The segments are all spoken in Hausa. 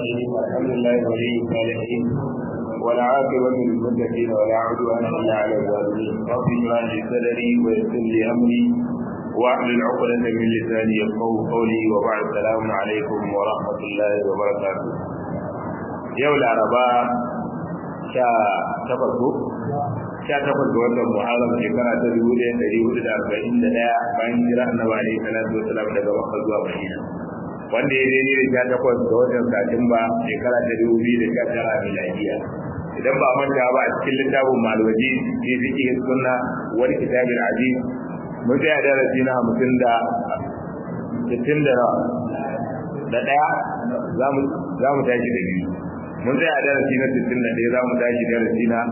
الرحيم الحمد لله ولي الصالحين والعاقبة للمتقين ولا عدوان إلا على الظالمين رب اشرح لي صدري ويسر لي أمري واحلل عقدة من لساني يفقهوا قولي وبعد السلام عليكم ورحمة الله وبركاته يوم العرباء sha takwas ko sha takwas ga watan muharram shekara ta dubu ɗaya ɗari hudu da arba'in da ɗaya bayan jira annabi alaihi salatu wasalam daga makka zuwa madina wanda ya daidai da sha takwas ga watan satumba shekara ta dubu biyu da sha tara miladiya idan ba manta ba a cikin littafin malwaji ne suke sunna wani kitabin aziz mun tsaya darasi na hamsin da sittin da nawa da ɗaya za mu tashi da biyu mun tsaya darasi na 61 za mu tashi darasi na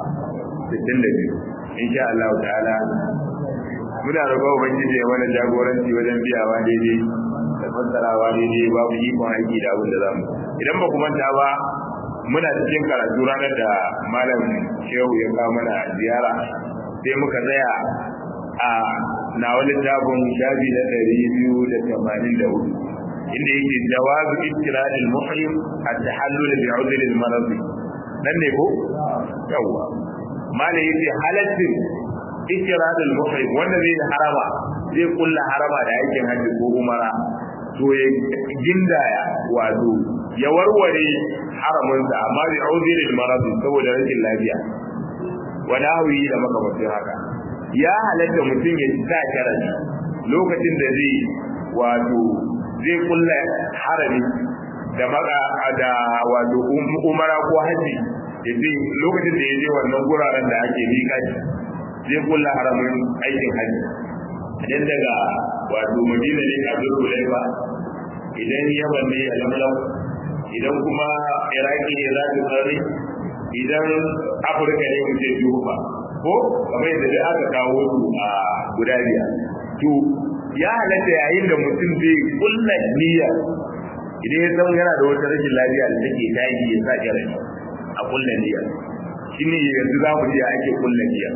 62 insha Allah ta'ala muna roƙon ubangiji ya mana jagoranci wajen biyawa daidai da fassarawa daidai babu ikon aiki da abin da zamu idan ba ku manta ba muna cikin karatu ranar da malam shehu ya kawo mana ziyara sai muka tsaya a na wani tabon shafi na ɗari biyu da tamanin da hudu inda yake jawazu ittiradil muhrim at-tahallul bi 'udhr al-marad nan ne ko yawa mala yace halatin ittiradil muhrim wanda zai harama zai kulla harama da aikin hajji ko umara to ya gindaya wato ya warware haramin sa amma bi 'udhr al-marad saboda rashin lafiya wala hawi da makamancin haka ya halatta mutum ya sa sharadi lokacin da zai wato zai kulla harami da maka da wato umara ko haji yace lokacin da yaje wannan guraren da ake miƙa zai kulla haramin aikin haji idan daga wato Madina ne a Zulhulaifa idan Yaman ne a Lamlam idan kuma Iraki ne za ta tsare idan Afirka ne mu ce Juba ko kamar yadda da aka kawo su a guda biyar to ya halatta yayin da mutum zai kulla niyya idan ya san yana da wata rashin lafiya da take tashi ya sa jarani a kulla niyya shine yanzu za mu ji ake kulla niyya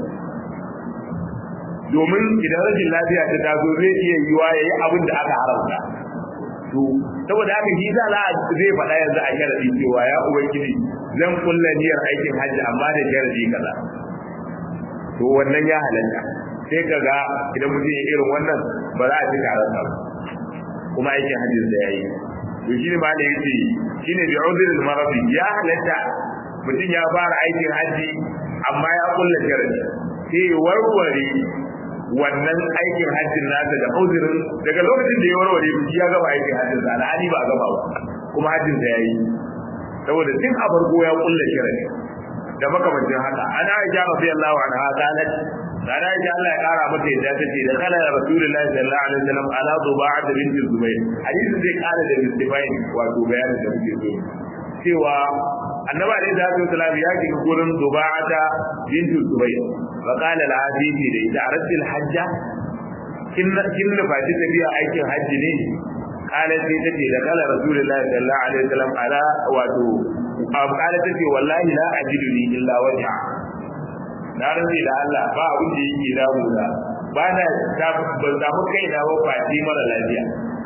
domin idan rashin lafiya ta taso zai iya yiwa ya yi abin da aka haramta to saboda haka shi za a zai faɗa yanzu a sharadi cewa ya ubangiji zan kulla niyyar aikin hajji amma da sharadi kaza to wannan ya halatta sai ka ga idan mutum ya irin wannan ba za a ci taron sa kuma aikin hajjin da yayi to shi ne ma da yace shine bi udhril maradi ya halatta mutum ya fara aikin hajji amma ya kulla sharadi sai warware wannan aikin hajjin nasa da udhrin daga lokacin da ya warware shi ya gama aikin hajjin sa alhali ba gama ba kuma hajjin sa yayi saboda tun a farko ya kulla sharadi da makamancin haka ana aisha radiyallahu anha qalat Sana ya Allah ya kara mata yadda ta ce da kala Rasulullahi sallallahu alaihi wasallam ala Duba'at bint Zubair. Hadisi zai kara da Mustafain wato bayanin da muke so. Cewa Annabi alaihi salatu wasallam ya shiga gurin Duba'ata bint Zubair. Fa qala la hadisi da ita aratil hajja kin kin nufaci tafiya aikin hajji ne kala sai ta ce da kala Rasulullahi sallallahu alaihi wasallam ala wato kala ta ce wallahi la ajidu ni illa wajha na rantsi da Allah ba abin da yake damu da ba na ban samu kai na ba fati mara lafiya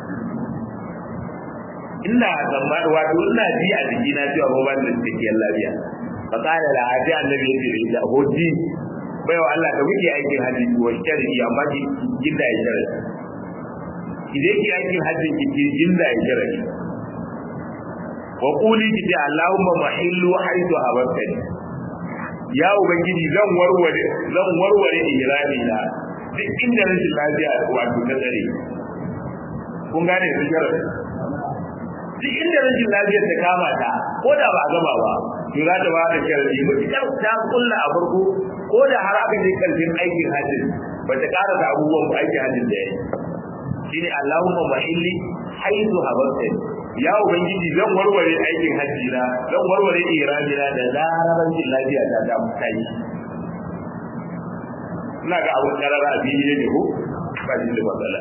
ina zama wato ina ji a jiki na cewa ba ban da cikakkiyar lafiya fa kana da hadi annabi yace da ita hoji bai wa Allah da muke aikin haji wa sharri amma ki ginda ya sharri idan ki aikin haji ki ki ginda ya sharri wa quli ki Allahumma mahillu haythu habatani ya ubangiji zan warware zan warware ihrami na duk inda rashin lafiya wato ta tsare kun gane su jarar duk inda rashin lafiya ta kama ta ko da ba a gama ba to za ta ba da sharadi mutukar ta kulla a farko ko da har aka je karshen aikin hajji ba ta ƙara da abubuwan aikin hajji da ya yi shine Allahumma mahilli haizu habarta ya ubangiji zan warware aikin hajji na zan warware irani na da zarar rashin lafiya ta ta mutai ina ga abun karara a fili ne ko ba shi da matsala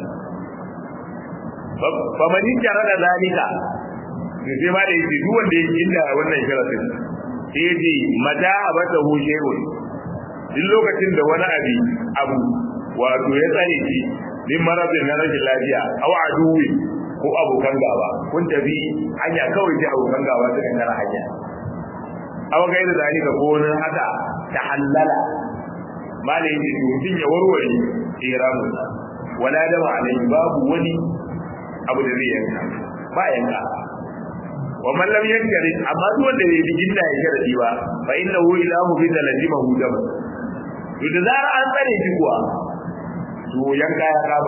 fa mani jara da zalika sai ma da yake duk wanda yake inda wannan sharadin sai yace mata abata hu shay'un duk lokacin da wani abi abu wato ya tsare shi min maradin na rashin lafiya aw aduwi ko abokan gaba kun tafi hanya kawai sai abokan gaba suka tara hanya aw gaira zalika ko wani haka ta halala malai ne mutum ya warware ihramin wala dama alai babu wani abu da zai yanka ba yanka wa man lam yankari amma duk wanda bai bijin da ya sharadi ba fa innahu ilahu bi lazima hu dam to da zara an tsare shi kuwa to yanka ya kaba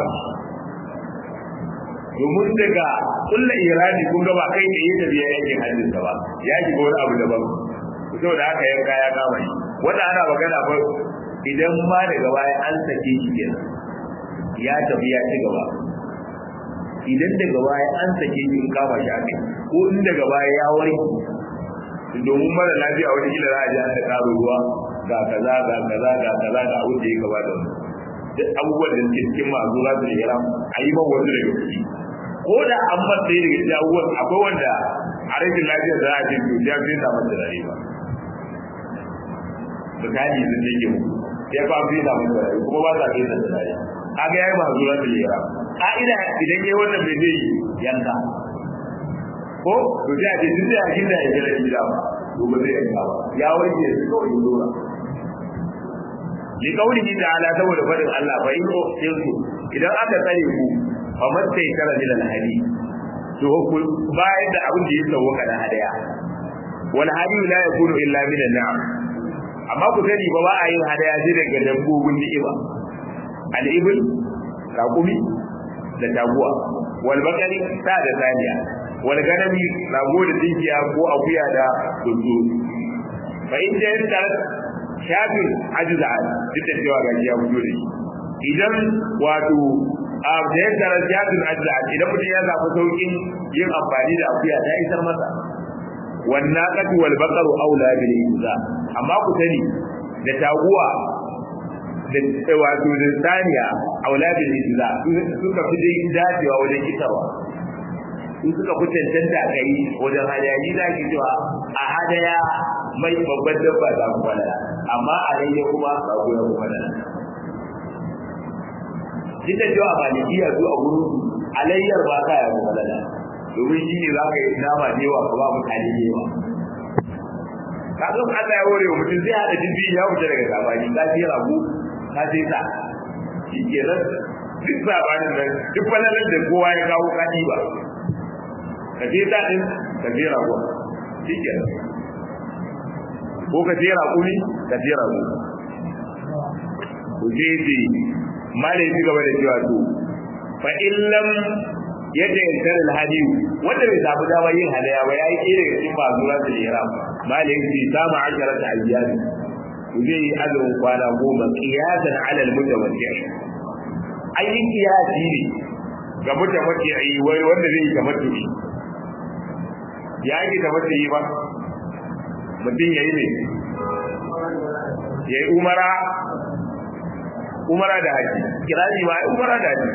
domin daga kulla irani kun ga ba kai da yake biya yankin hajjin ba ya shiga wani abu daban saboda haka yanka ya kama shi wanda ana magana ba idan ma daga baya an sake shi kenan ya tafi ya ci gaba idan daga baya an sake shi in kama shi ake ko in daga baya ya warke domin mara lafiya wani kila za a ji an da karo ruwa ga kaza ga kaza ga kaza ga abin da ya gaba da wani duk abubuwan da suke cikin masu za su yi ram a yi man wani daga ciki ko da an bar ɗaya daga cikin abubuwan akwai wanda a rashin lafiya za a ce to ya fi samun turare ba misali sun ce ke muku ya fa fi samun turare kuma ba sa fi samun turare kaga yayi masu za su yi ram ka'ida idan yayi wannan bai zai yanka ko to sai a ce duk da yakin da ya jira gida ba to ba zai yanka ba ya warke su kawai yi dora li qawlihi ta'ala saboda fadin Allah fa in ukhtiltu idan aka tsare ku fa mattai tara min al-hadi to ku bayan da abin da ya sauka da hadaya wal hadi la yakunu illa min an-na'am amma ku sani ba ba a yin hadaya sai daga dabbobin ni'ima al-ibl raqumi da taguwa wal bakari sa da saniya wal ganami rago da dinkiya ko akuya da tuntu fa in da shafin ajiza duk da cewa ga ya fito da shi idan wato a da ya tara shafin ajiza idan mutum ya zafi saukin yin amfani da akuya ta isar masa wannan katu wal baqaru aula bil iza amma ku sani da taguwa da wato da saniya aula bil iza suka fi dai dacewa wajen isarwa in suka fi cancanta a kai wajen hadaya za ki cewa a hadaya mai babban dabba za ku falala amma a rayya kuma ba ku ya kuma falala duk da cewa malikiya su a gurin alayyar ba ta ya kuma falala domin shi ne za ka yi nama da yawa ka ba mutane da yawa ka zo Allah ya ware wa mutum zai haɗa jin ya wuce daga sabani ka ce rago ka ce sa shi kenan duk sabanin nan duk falalar da kowa ya kawo kaɗi ba ka je daɗin ka je rago shi ke ko ka je raƙumi ka je rago ku je ce mala ya ci gaba da cewa to fa illam yadda ya tare alhadi wanda bai samu dama yin hadaya ba yayi kire ga cikin mazura da ihram mala ya ce sama ashara ta ayyami ku je yi azumin kwana goma qiyasan ala almutawajjih ayi qiyasi ne ga mutawajjih wai wanda zai yi tamattu'i ya ake da wata yi ba mutum ya yi ne ya yi umara umara da haji kirani ma umara da haji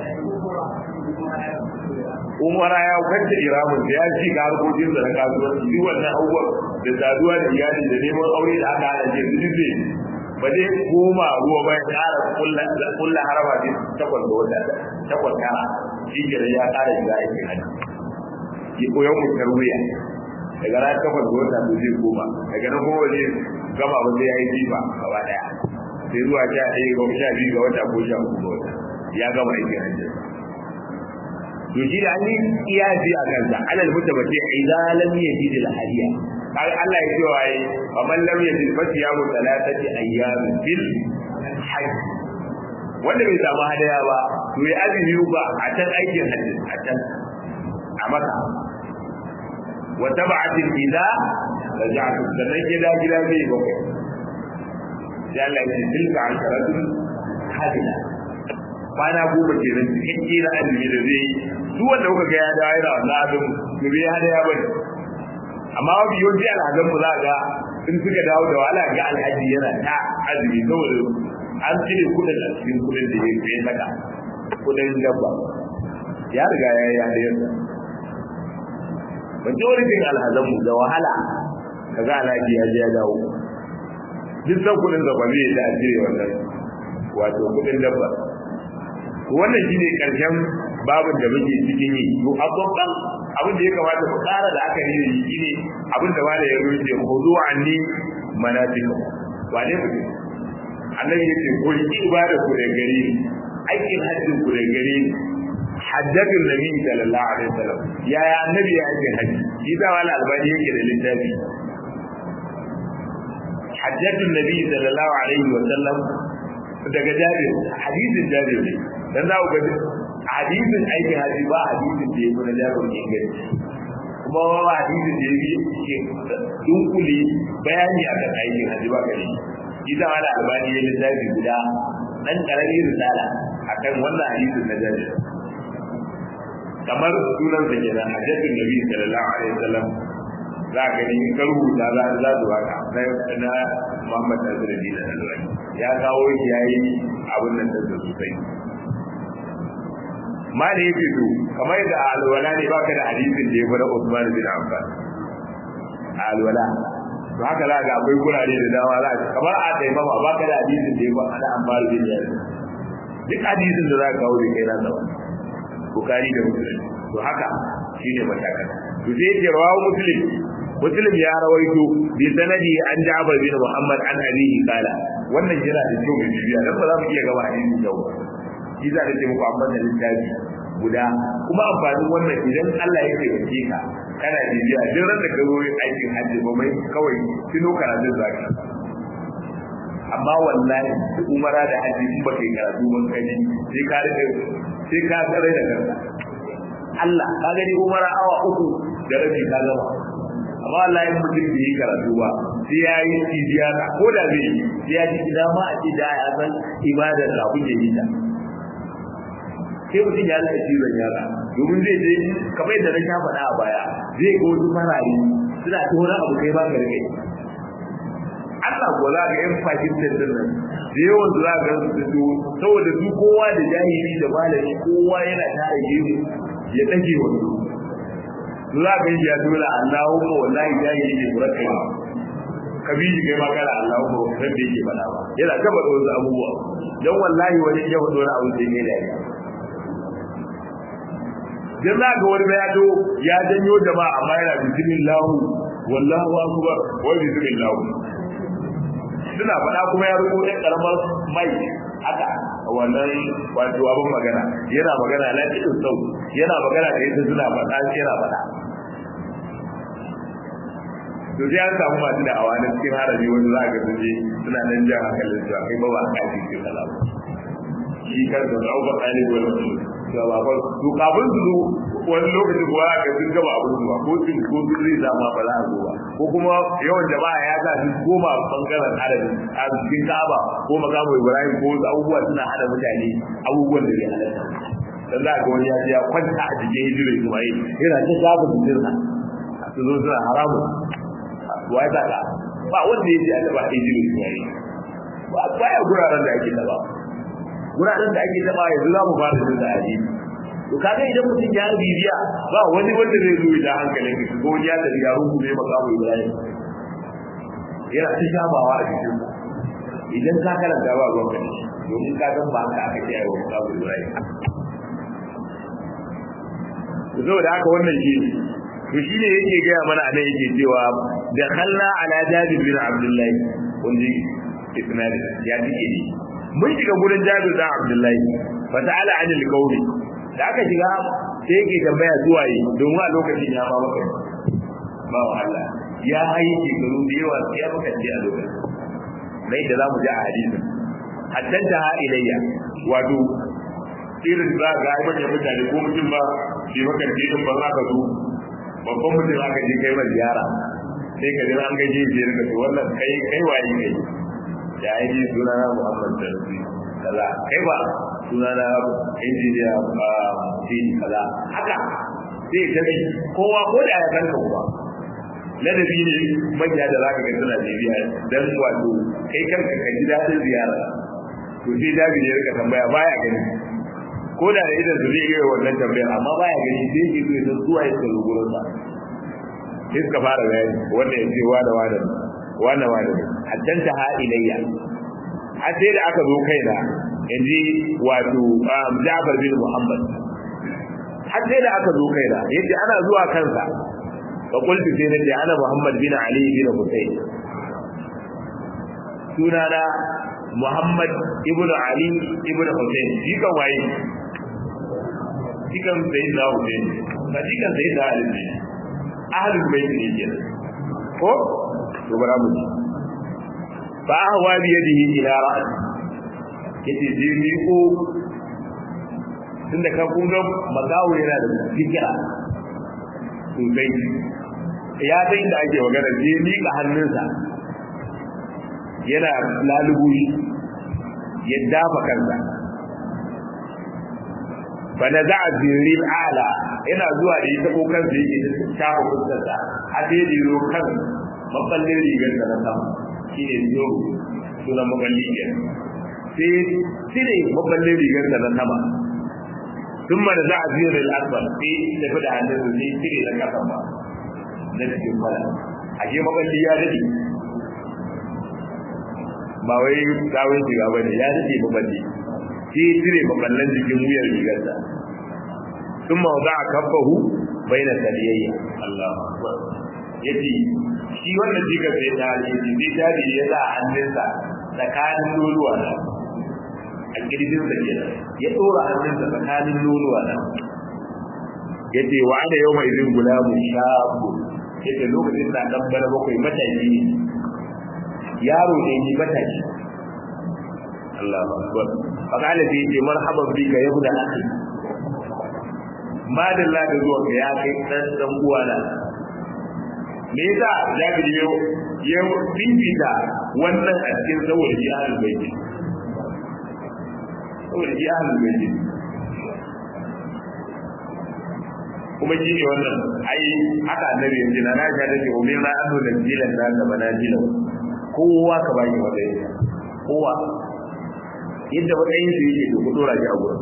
umara ya kwanta iramun da ya ci ga harkokin da na kasuwanci duk wannan abubuwan da saduwa da iyali da neman aure da aka hana ce su ne ba zai koma ruwa ba ya ƙara kulla harama ce takwas da wata takwas tara shi ya ƙara shiga aikin haji ya koyan mutar wuya daga ran kafa da wata to zai koma daga nan kuma zai gama ba zai yi jifa gaba daya sai zuwa sha ɗaya ga sha biyu ga wata ko sha uku ga wata ya gama aikin hajji to shi da an yi iyasi a kansa alal mutabati idan lam yajid al hadiya kai Allah ya ce wa ai fa man lam yajid fa siyamu thalathati ayyam fil hajj wanda bai samu hadaya ba to ya azumi ba a can aikin hajji a can a maka wa tab'atil idza raja'tu sannan gida gida mai bakwai sai Allah ya ce tilka asharatun hadila kwana goma ke nan cikin na azumi da zai yi duk wanda kuka ga ya dawo yana wannan abin to bai hada ya bane amma wabi yau ji alhazan mu za ga in suka dawo da wahala ga alhaji yana ta azumi saboda an cire kudin a cikin kudin da ya saka kudin dabba ya riga ya yi hadayarsa majoritin alhazanmu da wahala ka ga alhaji ya je ya dawo duk san kudin da ba zai da cire wannan wato kudin dabba wannan shine karshen babin da muke cikin yi to a babban abin da ya kamata ku ƙara da aka yi shi ne abin da malai ya rubuce khudu anni manasik wane mutum annabi ya ce ku yi ibada ku da gare aikin hajjin ku da gare hajjatul nabi sallallahu alaihi wasallam yaya annabi ya yi haji shi da wala albani yake da littafi hajjatul nabi sallallahu alaihi wasallam daga jabir hadisin jabir ne dan za ku ga hadisin aikin haji ba hadisin da yake na jabir inganci kuma ba hadisin da yake ke dunkule bayani akan aikin haji ba gare shi da wala albani ya littafi guda dan karamin risala akan wannan hadisin na jabir kamar sunan sa kenan hadisin nabi sallallahu alaihi wasallam za ka gani in ka rubuta za za su baka na Muhammad Nasiruddin Al-Albani ya kawo shi yayi abin nan da sosai mali yake to kamar da alwala ne baka da hadisin da ya fara Usman bin Affan alwala to haka za ga akwai kurare da dama za ka kamar a dai mama baka da hadisin da ya fara ana Ammar bin Yasir duk hadisin da za ka kawo da kai na sa Bukhari da Muslim to haka shine matakan to sai ce rawahu Muslim Muslim ya rawaito bi sanadi an Ja'far bin Muhammad an abihi kala wannan yana da kyau mai bibiya dan ba za mu iya gaba hadisi da ba shi za ta ce muku amma da littafi guda kuma amfanin wannan idan Allah ya taimake ka kana bibiya duk ran da ka zo aikin hajji ba mai kawai tuno karatun zaka amma wallahi umara da hajji in ba kai karatu ban kaji sai ka rika sai ka tsare da kanka Allah ka gani umara awa uku da rabi ka gama amma wallahi mutum bai yi karatu ba sai ya yi tijiya ko da zai yi sai ya ji gida ma a ce da ya san ibadar da abin da yi ta sai mutum ya rika cizon yara domin zai je kamar yadda na sha faɗa a baya zai ga wasu marari suna ta wani abu kai ba ka rike Allah ko za ga yan Pakistan din nan da yawan za ga su saboda su kowa da jahili da malami kowa yana tare gemu ya dage wani za ka yi ya dole Allahumma wallahi jahili ne ku raka kabiji kai ma kana Allahumma ba san da yake faɗa ba yana ta faɗa wasu abubuwa dan wallahi wani ya faɗa wani abu sai ne da dan za ga wani ya do ya janyo jama'a amma yana bismillah wallahu akbar wa bismillah suna faɗa kuma ya rubo ɗan ƙaramar mai haka wannan wato abin magana yana magana na cikin sau yana magana da yadda suna faɗa yana faɗa to sai an samu masu da awa na cikin harabi wanda za a ga sun je suna nan jan hankalin su kai ba ba a kafi ke kala ba shi kan da ɗaukar ɗalibi wani mutum to ba ba to kafin su zo wani lokaci kuwa ga sun gaba abin zuwa ko sun ko sun zai zama ba za a zo ba ko kuma yawan jama'a ya sa sun koma bangaren adadin a cikin ka'aba ko makamu ibrahim ko wasu abubuwa suna hada mutane abubuwan da zai halatta dan za ga wani ya je ya kwanta a cikin hijirar ismail yana ta shafa jikinsa su zo suna haramun wa ya saka ba wanda ya ce a taba hijirar ismail ba baya guraren da ake taba guraren da ake taba yanzu za mu fara jin da hadisi to kaga idan mutum ya bibiya ba wani wanda zai zo da hankalin shi ko ya tafi ya rungu ne makamu Ibrahim yana ta shabawa a cikin idan ka karanta ba ruwan ka domin ka san ba haka aka kiyaye wa makamu Ibrahim to da haka wannan shi to shine yake gaya mana anan yake cewa da khalla ala jabir bin abdullahi kun ji isnadin ya tike ne mun shiga gurin jabir bin abdullahi fa ta'ala anil qawli da aka shiga sai yake tambaya zuwa yi domin a lokacin ya ba maka ba wa Allah ya hayi shekaru da yawa sai ya maka ce a lokacin mai da zamu ji a hadisin haddanta ha ilayya wato irin za ga ai manyan mutane ko mutum ba shi maka ce din ba za ka zo babban mutum aka je kai mai ziyara sai ka jira an gaje shi ka to wannan kai kai waye kai ya yi sunana Muhammad sallallahu alaihi kaza kai ba suna na injiniya a fili kaza haka sai ta bi kowa ko da ya kanka kuma ladabi ne manya da zaka ga suna bibiya dan wato kai kanka ka ji dadin ziyara to sai dabi ne rika tambaya baya gani ko da idan su zai yi wannan tambayar amma baya gani sai yake so ya zuwa ya tsaro gurin sa sai suka fara bayani wanda ya ce wa da wa da wa da wa da haddanta ha ilayya har sai da aka zo kaina in ji wato Jafar bin Muhammad har sai da aka zo kaina yace ana zuwa kansa fa qultu sai nace ana muhammad bin ali bin husayn sunana muhammad ibnu ali ibnu husayn shi kan waye shi kan sayyidina husayn ba shi kan sayyidina ali ne ahlul bait ne kenan ko to bara mu ji fa ahwa bi yadihi ila ra'si yace je ni ko tunda ka kun ga magawo yana da fikira sosai ya san da ake magana je ni ka hannunsa yana lalubu ya dafa kansa fa na za'a zirin ala yana zuwa da ita ko kansa yake da shafa fuskarsa a sai da zo kan maballin rigar da na sama shi ne zo sunan maballi ke sai cire maballin rigar da na sama sun mana za a zirin al'asbar sai tafi da hannun su sai cire da kasan ba na cikin fara a ke maballi ya daɗe ba wai kawai shiga ba ne ya daɗe maballi sai cire maballan jikin wuyar rigarsa sun ma za a kafahu bai na saliyayya Allah yace shi wannan jikar sai ta ce sai jari ya sa hannunsa tsakanin loluwa na a kirjin sa ke ya dora hannunsa tsakanin loluwa na yace wa ana yau mai zin gulamu shabu yace lokacin da dan bana bakwai matashi ne yaro ne ni matashi Allahu akbar faqala sai yace marhaban bika ya buda akhi madalla da zuwa ga ya kai dan dan uwana me yasa jabiri yau ya bibita wannan a cikin saboda ji ahlul bait saboda ji ahlul bait kuma shi ne wannan ai haka annabi yanzu na Aisha ta ce umir na annu da jilan da ka bana jilan kowa ka bani matsayin kowa yadda matsayin su yake to ku dora shi a gurin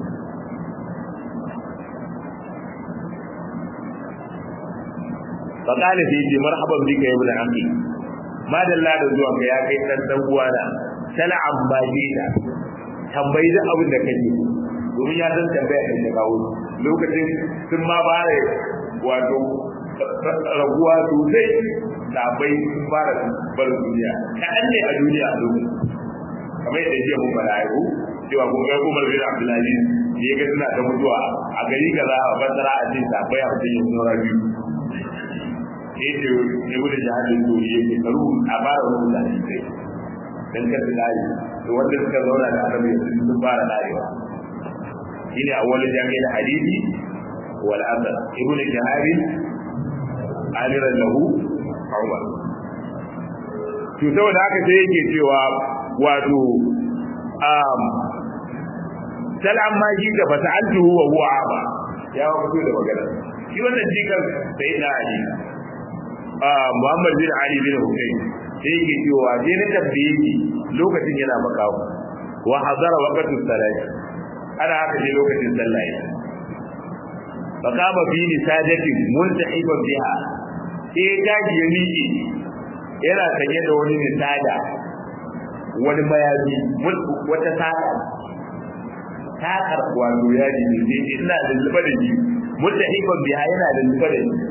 فقال في مرحبا بك يا ابن عمي ما دalla da zuwa ka ya kai dan dan uwana sala ambajida tambayi da abin da kake domin ya san tambaya kan da kawo lokacin sun ma bare wato raguwa sosai da bai fara bar duniya kaɗan ne a duniya a lokacin kamar yadda jiya mun fara aiko cewa kun ga Umar bin Abdulaziz ne ga suna ta mutuwa a gari kaza a basara a cikin sabai a cikin sura biyu yadda ya wuce jihadin dori ya ke karu a fara wani da shi kai dan kada layi to wanda suka zauna da annabi sun fara layewa shine awwalul jami'in hadisi wal asar ibnu jahabi amiran lahu umar to saboda haka sai yake cewa wato um salam ma shi da fasa'altuhu wa huwa aba ya fito da magana shi wannan jikan sai na ali Muhammad bin Ali bin Hussein sai yake cewa je na tabbiye shi lokacin yana makawo wa hazara waqtu salati ana haka je lokacin sallah fa kama fi nisajati multahiban biha sai daji ya miƙe yana sanye da wani nisada wani mayafi wata saka takar wato yaji ne sai ina da zuba da shi multahiban biha yana da zuba da shi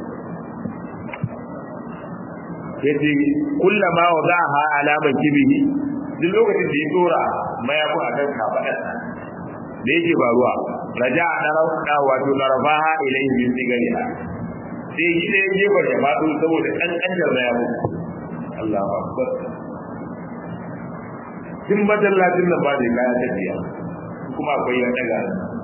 yace kullama wadaha alaman kibihi duk lokacin da ya dora mayafi a kan kafadarsa da yake faruwa raja a ɗarauka wato ɗarafaha ilayhi min sigariha sai yi da yake ba ya faɗo saboda ƙanƙantar mayafi Allahu akbar tun masallacin nan ba da kaya tafiya kuma akwai ya daga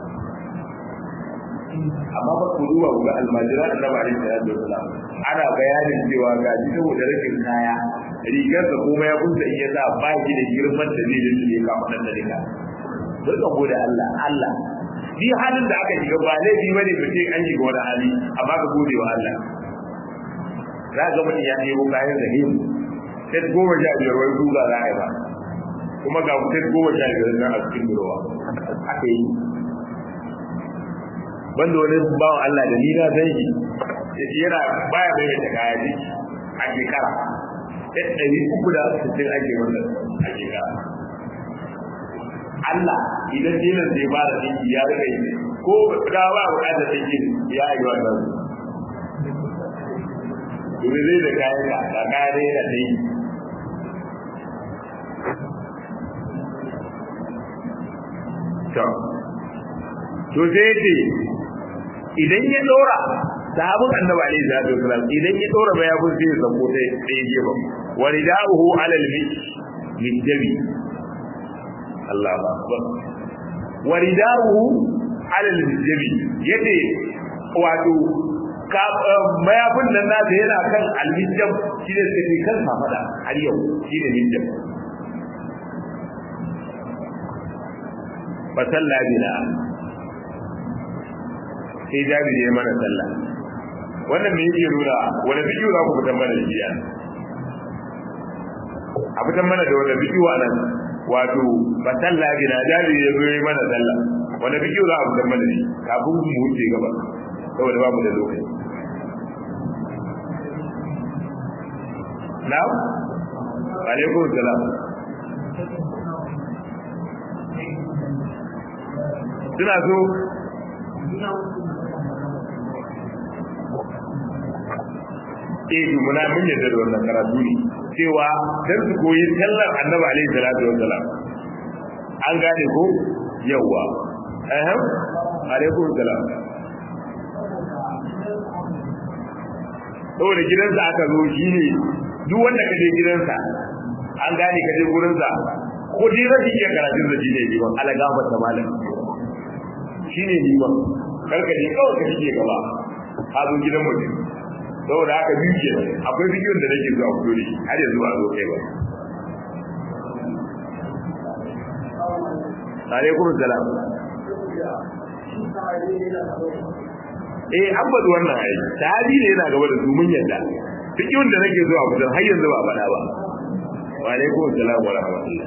amma ba ku duba ku ga almajira annabi alaihi salatu wasalam ana bayanin cewa ga shi saboda rashin kaya rigar da kuma ya kunta in ya sa ba shi da girman da zai da shi ka faɗa da rika duka gode Allah Allah bi halin da aka shiga ba laifi bane ba ce an shiga wani hali amma ka gode wa Allah za ga mutum ya nemo kayan da himu sai goma sha biyar wai duba za a yi ba kuma ga mutum goma sha biyar na a cikin durowa aka yi banda wani bawan Allah da ni na san shi shi yana baya bai da kaya ji a shekara sai ɗari uku da sittin ake wannan a shekara Allah idan dinar da ya ba da dinki ya rika yi ko da ba bukatar take ya yi wannan Dole zai da kayan da da kayan da yana dai to to sai ce idan ya dora sahabin annabi alaihi salatu wasalam idan ya dora ba ya kun sai sako sai sai gefe waridahu alal min jabi Allah akbar waridahu alal jabi yace wato mayafin nan nasa yana kan alhijjab shi ne suke kan safada har yau shi ne hijjab fa salla bina sai jabi ne mana sallah wannan me yake nuna wani bidiyo za ku fitan mana shi a fitan mana da wani bidiyo a nan wato fa salla bina jabi ne zo yi mana sallah wani bidiyo za a fitan mana shi kafin mu wuce gaba saboda babu da lokaci na'am alaikum salam suna so eh muna mun yadda da wannan karatu ne cewa dan su koyi sallar annabi alaihi salatu wassalam an gane ko yawa eh alaikum salam saboda gidansa aka zo shi ne duk wanda ka je gidansa an gane ka je gurinsa ko dai rashin iya karatun da shi ne liman ala gafar ta malam shi ne liman karka je kawai ka shige gaba ka zo gidan mutum saboda haka biyu ke akwai bidiyon da nake zuwa fito da shi har yanzu a zo kai ba alaikum salam eh an bada wannan ai sahabi ne yana gaba da su mun yadda fikihun da nake zuwa kusan har yanzu ba faɗa ba wa alaikum assalam wa rahmatullah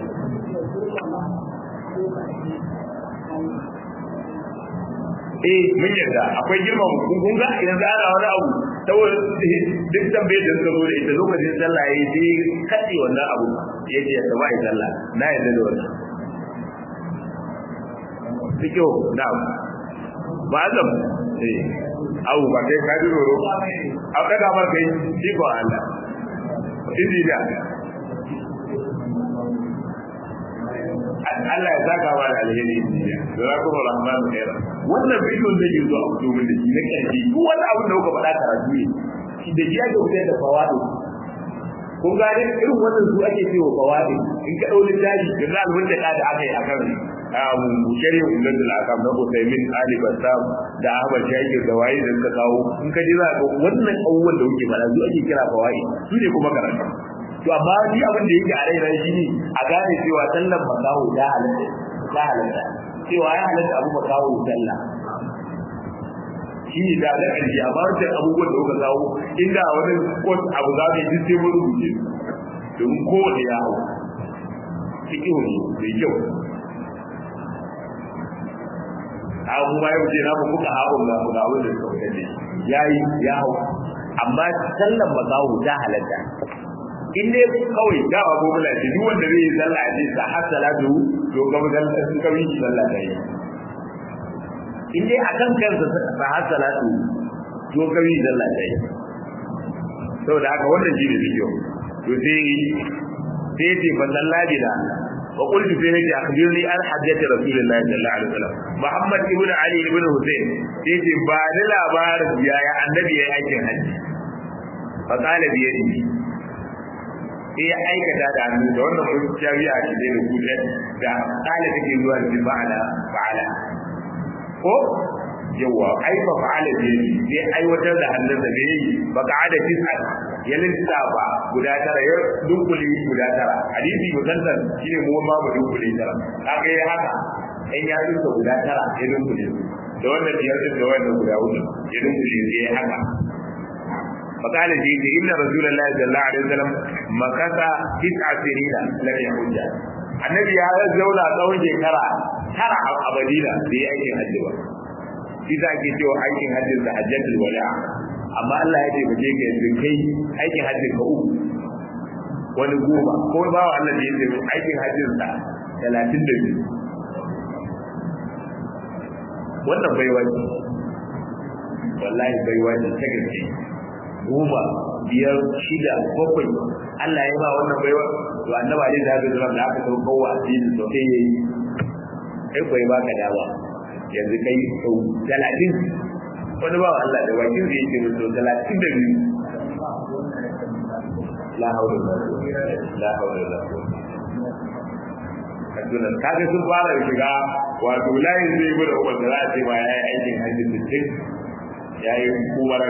eh mun yadda akwai girma kun kun ga yanzu ana wani abu saboda duk tambayar da suka zo da ita lokacin sallah yayi sai kace wannan abu yace ya saba yi sallah na yadda da wannan fikihu na'am ma'azam eh abu ba kai ka duro a kada mar kai shi ko Allah idi da Allah ya saka wa da alheri da kuma rahman khair wannan bidiyon da yake a fito min da shi na karshe duk wani abu da kuka faɗa karatu ne shi da shi ake fitar da fawadi kun ga dai irin wannan su ake cewa fawadi in ka dauli daji da zalmin da da aka yi akan shari'a ulul akam na Usaimin Ali Bassam da Ahmad Shakir da waye da suka kawo in ka ji za ka wannan abubuwan da kuke faɗa su ake kira fawai su ne kuma karatu to amma ni abin da yake a raina shi ne a gane cewa sallan makawo ya halatta ya halatta cewa ya halatta abu makawo sallah shi ne da na ƙarshe amma wancan abubuwan da kuka kawo inda wani kwas abu za mu yi duk sai mun rubuce domin kowane ya hau cikin ne mai kyau abu ma yau ce na mu kuka haɓun ga mu ga wanda suka wuce ne yayi ya hau amma sallan makawo ta halatta in dai kawai da ba ko mula ce duk wanda zai yi sallah ce sa har salatu to ga mu dan sun kawai shi sallah ta yi in dai akan kansa sa har salatu to kawai sallah ta yi saboda haka wannan shi ne bidiyo to sai sai ce fa sallabi da وقلت في نجي أخبرني عن حجة رسول الله صلى الله عليه وسلم محمد ابن علي ابن حسين تيجي بعد لا بار يا يا النبي يا أيكن حج فقال بيده sai ya aikata da hannu da wannan mun jami'a ce da rubuce da kala take zuwa da fa'ala fa'ala ko yawa ai fa fa'ala bi sai aiwatar da hannun da bai yi ba ka ada tis'a ya lissafa guda tara ya dunkule guda tara hadisi musallan shine mu ma mu dunkule tara kaga ya haka in ya duka guda tara ya dunkule da wannan biyar din da wannan guda hudu ya dunkule sai ya haka فقال جيد إن رسول الله صلى الله عليه وسلم مكث تسع سنين لم يحج النبي هذا زولا tsawon shekara tara a Madina da ya aikin hajji ba shi za ke cewa aikin hajjin da hajjatul wada amma Allah ya ce ba je ka yanzu kai aikin hajjin ka uku wani goma ko ba wa Allah da ya ce aikin hajjin sa talatin da biyu wannan baiwa ce wallahi baiwa ce ta gaske goma biyar shida bakwai Allah ya ba wannan baiwa to annaba ne da zai da aka kawo kawo addini to sai yayi kai koyi baka dawa yanzu kai sau talatin wani ba Allah da bakin da yake sau talatin da biyu la haula la haula la kaduna kaga sun fara shiga wato layin zai yi da umar da za a ce ba ya yi aikin hajji sittin ya yi umara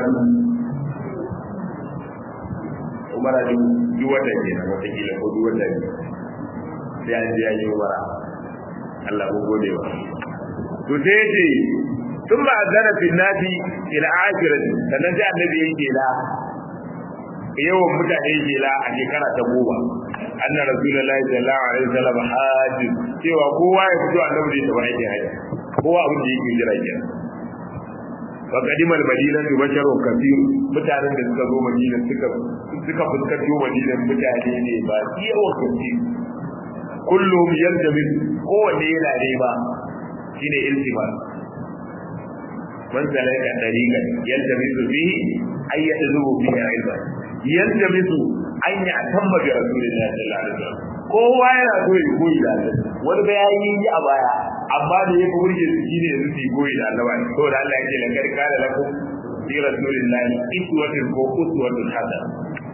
umara duk wata ke na watakila ko duk wata ne sai an je ya yi umara Allah mun gode wa to sai ya ce sun ba zara fi nasi ila akirati sannan sai annabi ya yi la yawan mutane jela a shekara ta goma anna rasulullahi sallallahu alaihi wasallam haji cewa kowa ya fito annabi da tabar aikin haji kowa abin da yake jira kenan wa qadimal madina tu basharun kathir mutanen da suka zo madina suka suka fuskanto madina mutane ne ba yawa kace kullum yaljamis kowanne yana nema shine iltimas man salaka dariqan yaltamisu fihi ayyadhu bihi ilman yaltamisu an ya tamma bi rasulillahi sallallahu alaihi wasallam kowa yana so ya koyi da Allah wani bayani yi a baya amma da ya burge su shine yanzu su koyi da Allah to da Allah yake lakar kana lakum bi rasulillahi iswatun ko uswatun hasana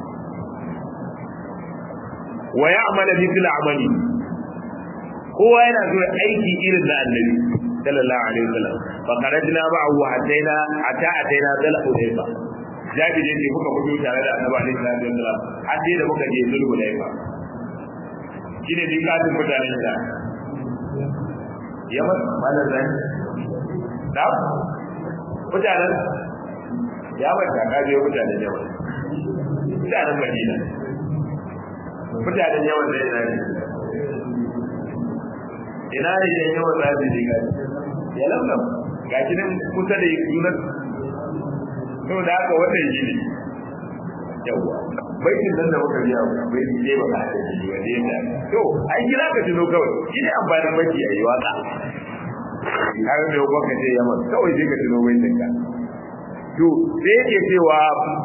wa ya'malu mithla amali kowa yana so aiki irin na annabi sallallahu alaihi wasallam fa qarajna ba'u hataina ata ataina dal udayba jabi ne muka fito tare da annabi alaihi salatu wasallam har dai da muka je zulhu udayba shine ni kafin mutanen da yaman malar zan da mutanen yaman ta kaje mutanen yaman mutanen madina mutanen yawan da yana ne ina ne yan yawan za su je gaji ya lamlam ga shi nan kusa da yunan to da haka wannan shi ne yawwa baitin nan da muka biya bai je ba ka da shi wanda ya to ai kira ka tuno kawai shi ne amfanin baki a yi waka har da yau ka ce yamma kawai sai ka tuno baitin ka to sai yake cewa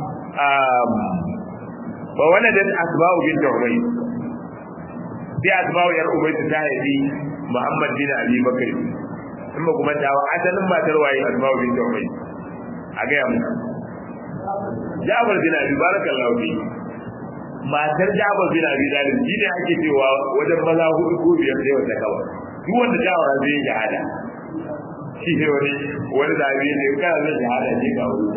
wa waladat asba'u bint ubayy sai asba'u yar ubayy ta haifi muhammad bin abi bakr kuma kuma ta asalin matar waye asba'u bint ubayy a ga yamu Jabir bin Abi barakallahu fi matar Jabir bin Abi Talib shi ne ake cewa wajen maza hudu ko biyar sai wata kawa duk wanda Jabir zai yi shahada shi ne wani wani da abin da kana zai shahada ne ga wuri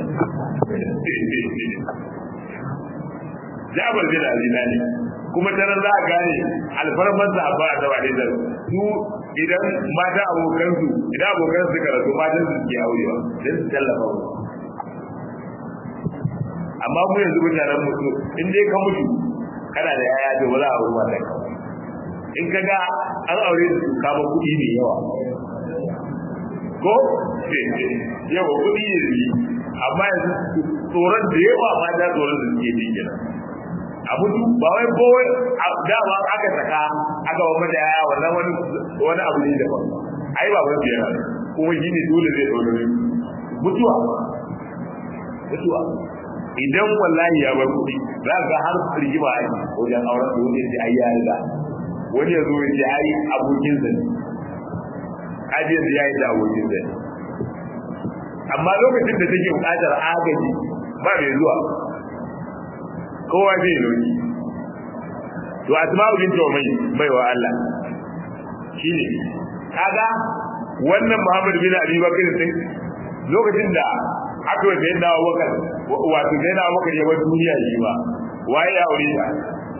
Jabir bin Abi Talib kuma ta nan za a gane alfarman sa ba da wani da su idan mata abokan su idan abokan su karatu matan su ke aurewa dan su tallafa mu amma mu yanzu mutanen mutu in dai ka mutu kana da yaya to ba za a ruwa da in ka ga an aure su kama kuɗi mai yawa ko yawa kuɗi ne amma yanzu tsoron da yawa ma da tsoron da suke ji kenan a mutu ba wai ko dama aka saka aka wa mata yaya wannan wani wani abu ne daban ai ba wani biyar kuma shi ne dole zai tsoro mutuwa mutuwa idan wallahi ya bar kuɗi za ka har rigima ai wajen auren su wani sai ai ya riga wani ya zo ya ce ai abokin sa ne ai yanzu ya yi da abokin sa ne amma lokacin da take buƙatar agaji ba mai zuwa kowa zai yi to asma'u binti umay bai wa Allah shine kaga wannan Muhammad bin Abi Bakr sai lokacin da aka yi sai da wakar wato sai da wakar ya bar duniya shi ba waye ya aure ta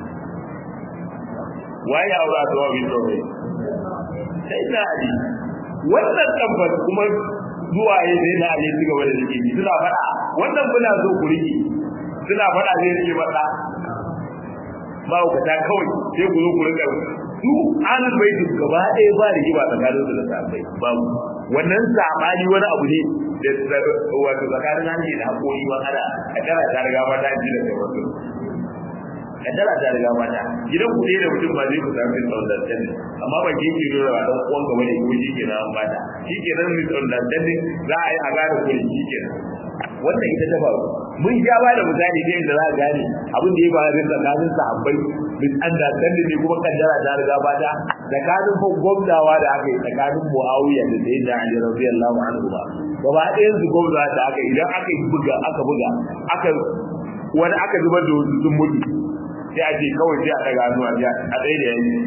waye ya aure ta wa bin umay sai da Ali wannan tabbas kuma zuwa ya sai da Ali suka wanda yake suna faɗa wannan muna so ku rike suna faɗa zai rike mata ba ku ta kawai sai ku zo ku rika su anan bai duk gaba ɗaya ba da giba tsakanin su da sabai babu wannan sabani wani abu ne da wato tsakanin hanci da hakori ma ana a kara ta riga ma ta ji da kai wato kaddara ta riga mata gidan ku da mutum ba zai ku samu misunderstanding amma ba ke ke nuna ba dan uwan gaba ne ko shi ke nan mata shi ke nan misunderstanding za a yi a gane ko shi ke nan wannan ita ta faru mun ja ba da misali da yadda za a gane abin da ya faru tsakanin sahabbai misunderstanding ne kuma kaddara ta riga mata tsakanin gwamnawa da aka yi tsakanin muawiya da sayyidina ali radiyallahu anhu ba gaba ɗayan su gwamna da aka idan aka buga aka buga aka wani aka zubar da wasu sun mutu sai a ce kawai sai a daga hannu a a tsaye da yanki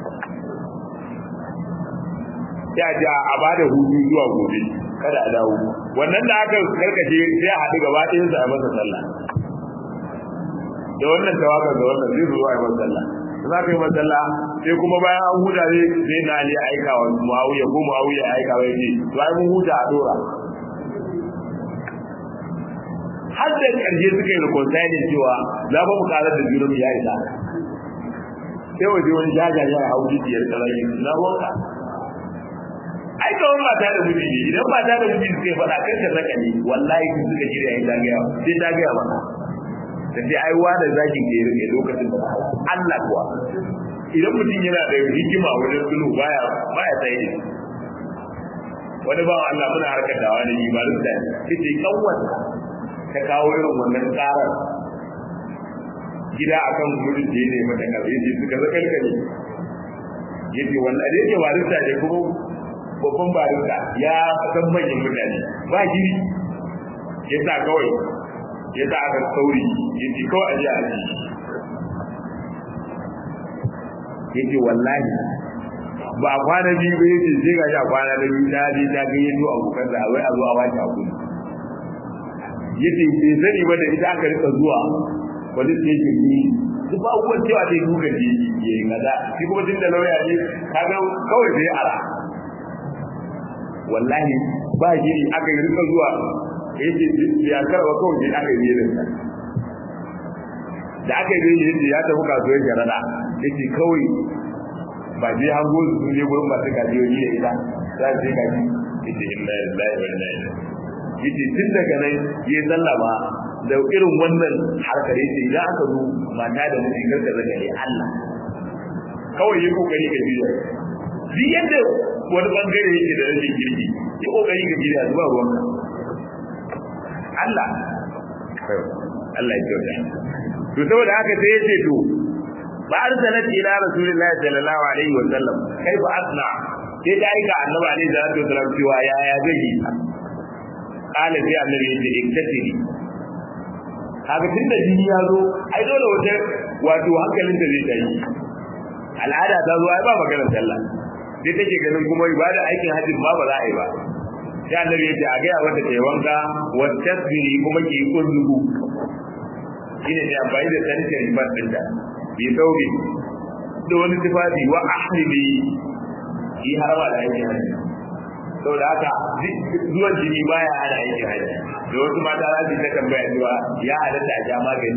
sai a ce a ba da hutu zuwa gobe kada a dawo wannan da aka karkace sai a haɗu gaba ɗayan su a masa sallah da wannan tawaka da wannan zai zo a yi masa sallah za ka yi masalla sai kuma bayan an huta ne sai na ali aika wa muawiya ko muawiya aika wa yace to ai mun huta a dora har da karshe suka yi reconciling cewa za ba mu karar da junan ya isa sai waje wani jaja ya hau jijiyar kalari na wanka ai kawai mata da miji ne idan mata da miji suka yi faɗa kai ka raka ne wallahi sun suka shirya yin dagaya sai ta gaya maka da sai ai wanda zaki ke rike lokacin da Allah kuwa idan mutum yana da hikima wajen sulhu baya baya tsaye ne wani ba Allah muna harkar da wani ibarin da kace kawwata ta kawo irin wannan tsarar gida akan gudun da ne mata kabe shi suka zakar kare yace wannan da yake barista ne kuma babban barista ya san manyan mutane ba giri yasa kawai yasa aka sauri yace kawai aje a ji yace wallahi ba a kwana biyu ba yace sai ga a kwana da biyu ta je ta ga yato abokan da wai a zo a wace a kudu yace bai sani ba da ita aka rika zuwa police station ne duk ba abubuwan cewa dai duka je ya yi kaza shi kuma tun da lauya ne kaga kawai sai ara wallahi ba giri aka yi rika zuwa yace ya karba kawai sai aka yi da da aka yi yace ya tafi kasuwar jarada yace kawai ba je hango su sun je gurin masu gajiyoyi da ita za su je gaji yace inna lillahi wa inna ilaihi yace tun daga nan ya sallama da irin wannan harkar yace idan aka zo mata da miji karka zaka ne Allah kawai yi kokari ka biya duk yadda wani bangare yake da rashin kirki yi kokari ka biya zuwa ruwanka Allah Allah ya kyauta to saboda haka sai yace to ba arsalat ila rasulillahi sallallahu alaihi wa sallam kai ba asna sai da aika annabi alaihi salatu wasallam cewa ya ya zai yi kala sai annabi yace iktasiri haka tunda jini ya zo ai dole wata wato hankalin da zai tayi al'ada ta zo ai ba maganar sallah sai take ganin kuma ibada aikin hajji ma ba za a yi ba sai annabi yace a gaya wata ta wanka wa tasbiri kuma ki kullu shine ne amfani da sanitary pad din da bi sauri da wani tufafi wa ahlibi yi harama da aikin hajji saboda haka zuwan jini baya hana aikin hajji da wasu mata za su ta tambaya cewa ya halatta a sha magani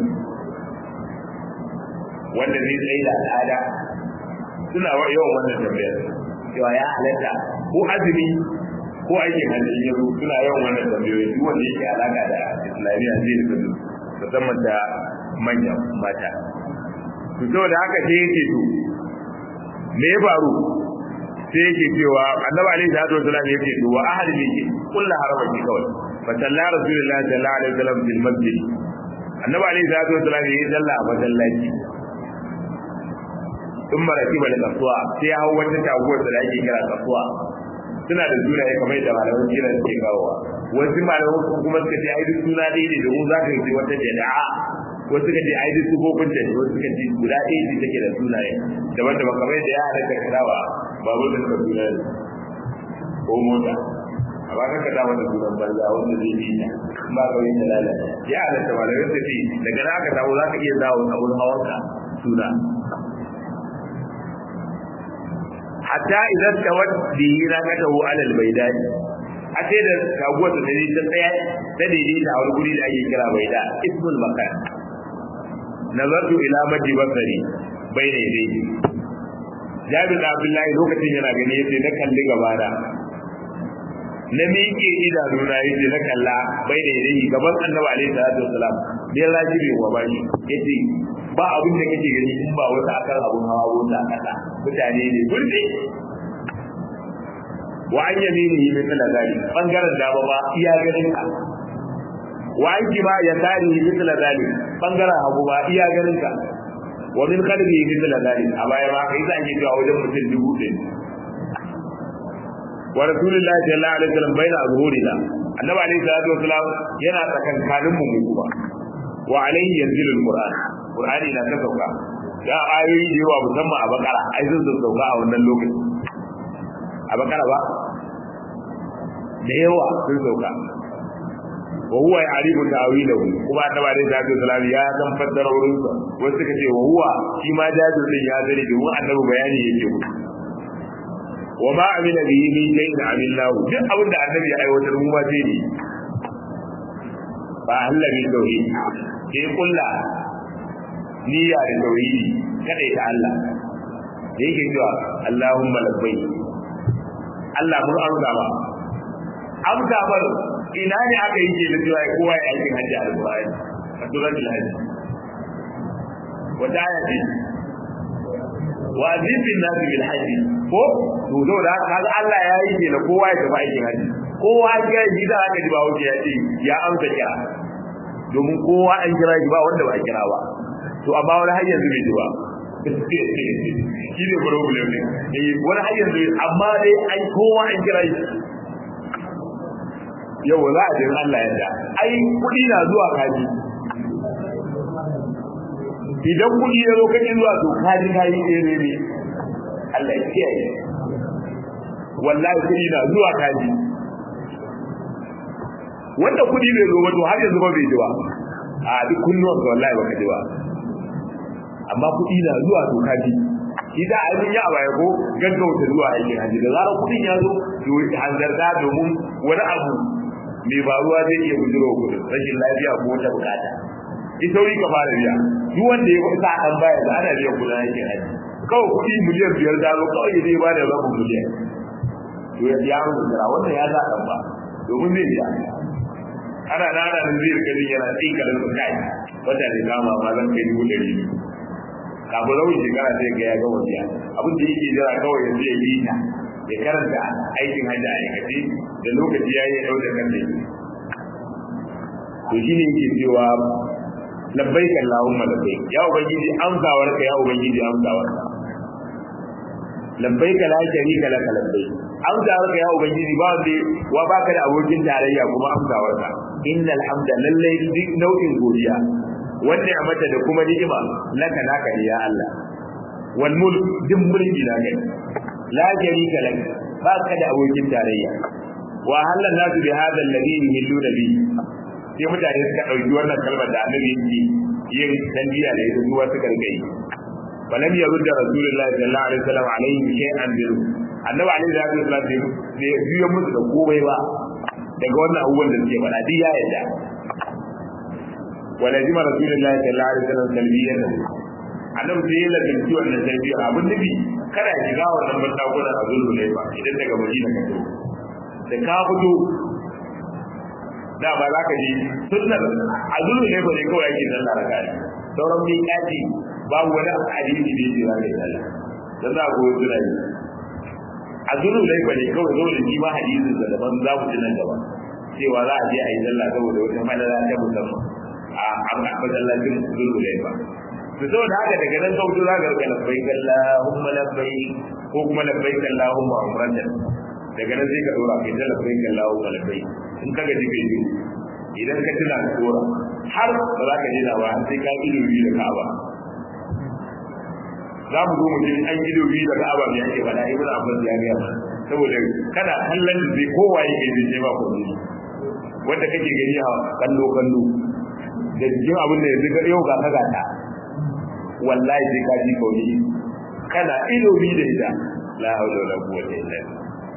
wanda zai tsaye da al'ada suna yawan wannan tambayar cewa ya halatta ko azumi ko aikin hajji ya zo suna yawan wannan tambayoyi duk wanda yake alaka da islamiyya zai rika musamman da manyan mata to saboda haka sai yake to me ya faru sai yake cewa annabi alaihi salatu wasallam yake to wa ahli ne kullu haramaki kawai fa salla rasulullahi sallallahu alaihi wasallam fil masjid annabi alaihi salatu wasallam yayi salla a masallaci in maraki bal kasuwa sai ya hawo wata taguwar da ake kira kasuwa suna da sunaye kamar da malaman kira suke kawowa wasu malaman kuma suka ce ai duk suna ɗaya ne domin za ka yi wata jada'a wasu suka ce ai duk sufofin ta wasu suka ce guda ɗaya ce take da sunaye daban daban kamar da ya halatta kadawa babur da suka suna ko mota amma ka kada wata sunan banza wanda zai yi ta ba ka yi lalata ya halatta malamai suka ce daga na aka samu za ka iya zawo abun hawanka suna hatta idan tawad bi raqatahu ala albaydani a sai da kaguwar da dai ta tsaya da dai da wani guri da ake kira baida ismul makan nazartu ila madi basari bayna yadayhi Jabir da Abdullahi lokacin yana gani yace na kalli gaba da na miƙe idanu na yace na kalla bayna yadayhi gaban Annabi alaihi salatu wasalam bai rajibi wa bani yace ba abin da kake gani in ba wata akan abun hawa wata kasa mutane ne burdi wa an yaminihi min zali bangaren dama ba iya ganin ka wa an kima ya tari min zali bangaren hagu ba iya ganin ka wa min qalbi min zali a baya ma kai zan yi cewa wajen mutum dubu ɗin wa rasulullahi sallallahu alaihi wasallam baina azhurina annabi alaihi salatu wasallam yana tsakankanin mu mu kuma wa alaihi yanzilu alquran qur'ani na ta sauka ya ayoyi da yawa musamman a bakara ai zan sauka a wannan lokacin a bakara ba da yawa sun sauka wa huwa ya'rifu ta'wilahu kuma annabi alaihi salatu wasallam ya san fassara wurin sa wasu suka ce wa huwa shi ma jabir din ya zare domin annabi bayani yake musu wa ma amila bihi min shay'in amilnahu duk abin da annabi ya aiwatar mu ma sai ne ba Allah bi tauhid sai kulla niyya da tauhidi kada ta Allah da yake cewa Allahumma labbai Allah mun amsa ba amsa bar ina ne aka yi ke da cewa kowa ya aikin hajji a alƙur'ani a suratul hajj wata aya ce wa azizin nasu bil hajji ko to zo da kaga Allah ya yi ke da kowa ya tafi aikin hajji kowa ya yi da aka ji ba wuce ya ce ya amsa kira domin kowa an kira shi ba wanda ba a kira ba to amma wani har yanzu bai ji ba shi ne problem ne eh wani har yanzu amma dai ai kowa an kira shi yau za a jin Allah yadda ai kudi na zuwa kaji idan kudi ya zo kaji zuwa to kaji kaji ne ne ne Allah ya kiyaye wallahi kudi na zuwa kaji wanda kudi bai zo ba to har yanzu ba bai ji ba a duk kunnuwan ka wallahi baka ji ba amma kudi na zuwa to kaji shi da a yi a baya ko gaggauta zuwa aikin haji da zarar kudin ya zo to hanzarta domin wani abu mai faruwa zai iya bujiro kudin rashin lafiya ko wata bukata in sauri ka fara biya duk wanda ya sa an baya da ana biyan kudin aikin haji kawai kudi miliyan biyar da zo kawai ya zai ba da rabin miliyan to ya biya mu jira wannan ya sa kan ba domin zai biya ana na ana nan zai rika jin yana tsinka da su kai wata ne kama ma zan kai dubu ɗari biyu kafin rawin shekara sai ga ya ga wasiya abin da yake jira kawai yanzu ya yi ta ya karanta aikin hajji a aikace da lokaci ya yi ɗau da kan da to shi ne yake cewa labbaik Allahumma labbaik ya ubangiji amsawar ka ya ubangiji amsawar ka labbaik la sharika laka labbaik amsawar ka ya ubangiji ba wanda wa baka da abokin tarayya kuma amsawar ka innal hamda lallai duk nau'in godiya wanda ya mata da kuma ni'ima laka naka ne ya Allah wal mulk duk mulki na kai la sharika lak ba ka da abokin tarayya wa halal nasu bi hadha alladhi yuhilluna bi sai mutane suka dauki wannan kalmar da annabi yake yin tanbiya da ita zuwa suka rike yi falam yarudda rasulullahi sallallahu alaihi wasallam alaihi shay'an bi annabi alaihi wasallam bai biyo musu da komai ba daga wannan abubuwan da suke faɗa duk ya yarda ولزم رسول الله صلى الله عليه وسلم تلبيته annabi sai ya lazimci wannan talbiya abin nufi kada ya shiga wannan bandakunan a zulhu ne ba idan daga madina ka fito da ka fito da ba za ka ji sunnar a zulhu ne ba ne kawai ake sallah raka ne sauran mai kaci babu wani hadisi da yake za ka yi sallah dan za ku yi yi a zulhu ne ba ne kawai zo da shi ma hadisin da daban za mu ji nan gaba cewa za a je a yi sallah saboda wata madara ta musamman a masallacin zulhu ne ba to saboda haka daga nan kautu za ka rika labbaik Allahumma labbaik ko kuma labbaik Allahumma umratan daga nan sai ka dora kai da labbaik Allahumma labbaik in ka gaji kai biyu idan ka tuna ka dora har ba za ka dina ba sai ka ido biyu da Ka'aba za mu zo mu ji an ido biyu da Ka'aba me yake faɗa Ibn Abbas ya ga saboda kana kallon da zai kowaye kai zai ba ko wanda kake gani a kallo kallo da jikin abin da yanzu yau ga ka gata wallahi sai ka ji kauni kana ido bi da ita la haula wala quwwata illa billah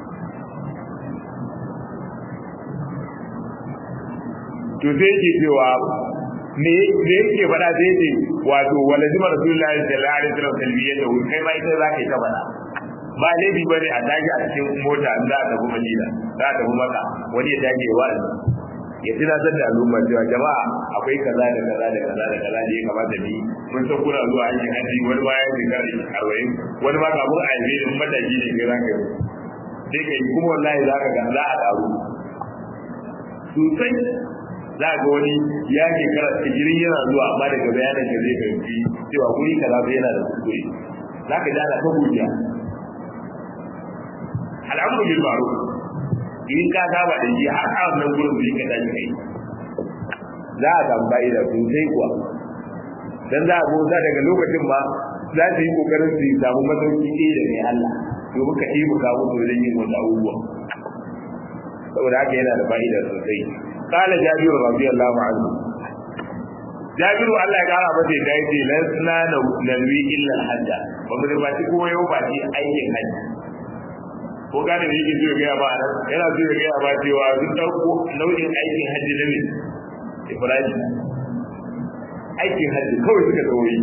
to sai yake cewa me me yake faɗa sai yake wato walazima rasulullahi sallallahu alaihi wasallam talbiyata kai ma ita zaka yi ta faɗa ba laifi bane a tashi a cikin mota in za a tafi madina za a tafi maka wani ya dage wa ya tunatar da al'umma cewa jama'a akwai kaza da kaza da kaza da kaza da ya kamata mu yi mun san kuna zuwa aikin haji wani ma ya shekara arba'in wani ma kafin a yi in mataki ne kai za ka yi sai ka yi kuma wallahi za ka ga za a daru sosai za ga wani ya shekara tsigirin yana zuwa amma daga bayanan da zai fahimci cewa guri kaza bai yana da kuskure za ka ji ana ta godiya al'amuru bil ma'ruf in ka saba da shi har a wannan gurin da ka tashi kai za a samu da sosai kuwa dan za a goza daga lokacin ma za su yi kokarin su samu masauki ɗaya da mai Allah domin ka ɗibu ka musu wajen yin wasu abubuwa saboda haka yana da fa'ida sosai qala jabiru radiyallahu anhu jabiru Allah ya kara masa da yace lasna nalwi illa al-hajja ba mu ba shi kuma yau ba shi aikin hajji ko gane da yake zuwa gaya ba nan yana zuwa gaya ba cewa sun dauko nau'in aikin hajji na ne Ibrahim aikin hajji kawai suka tsawoyi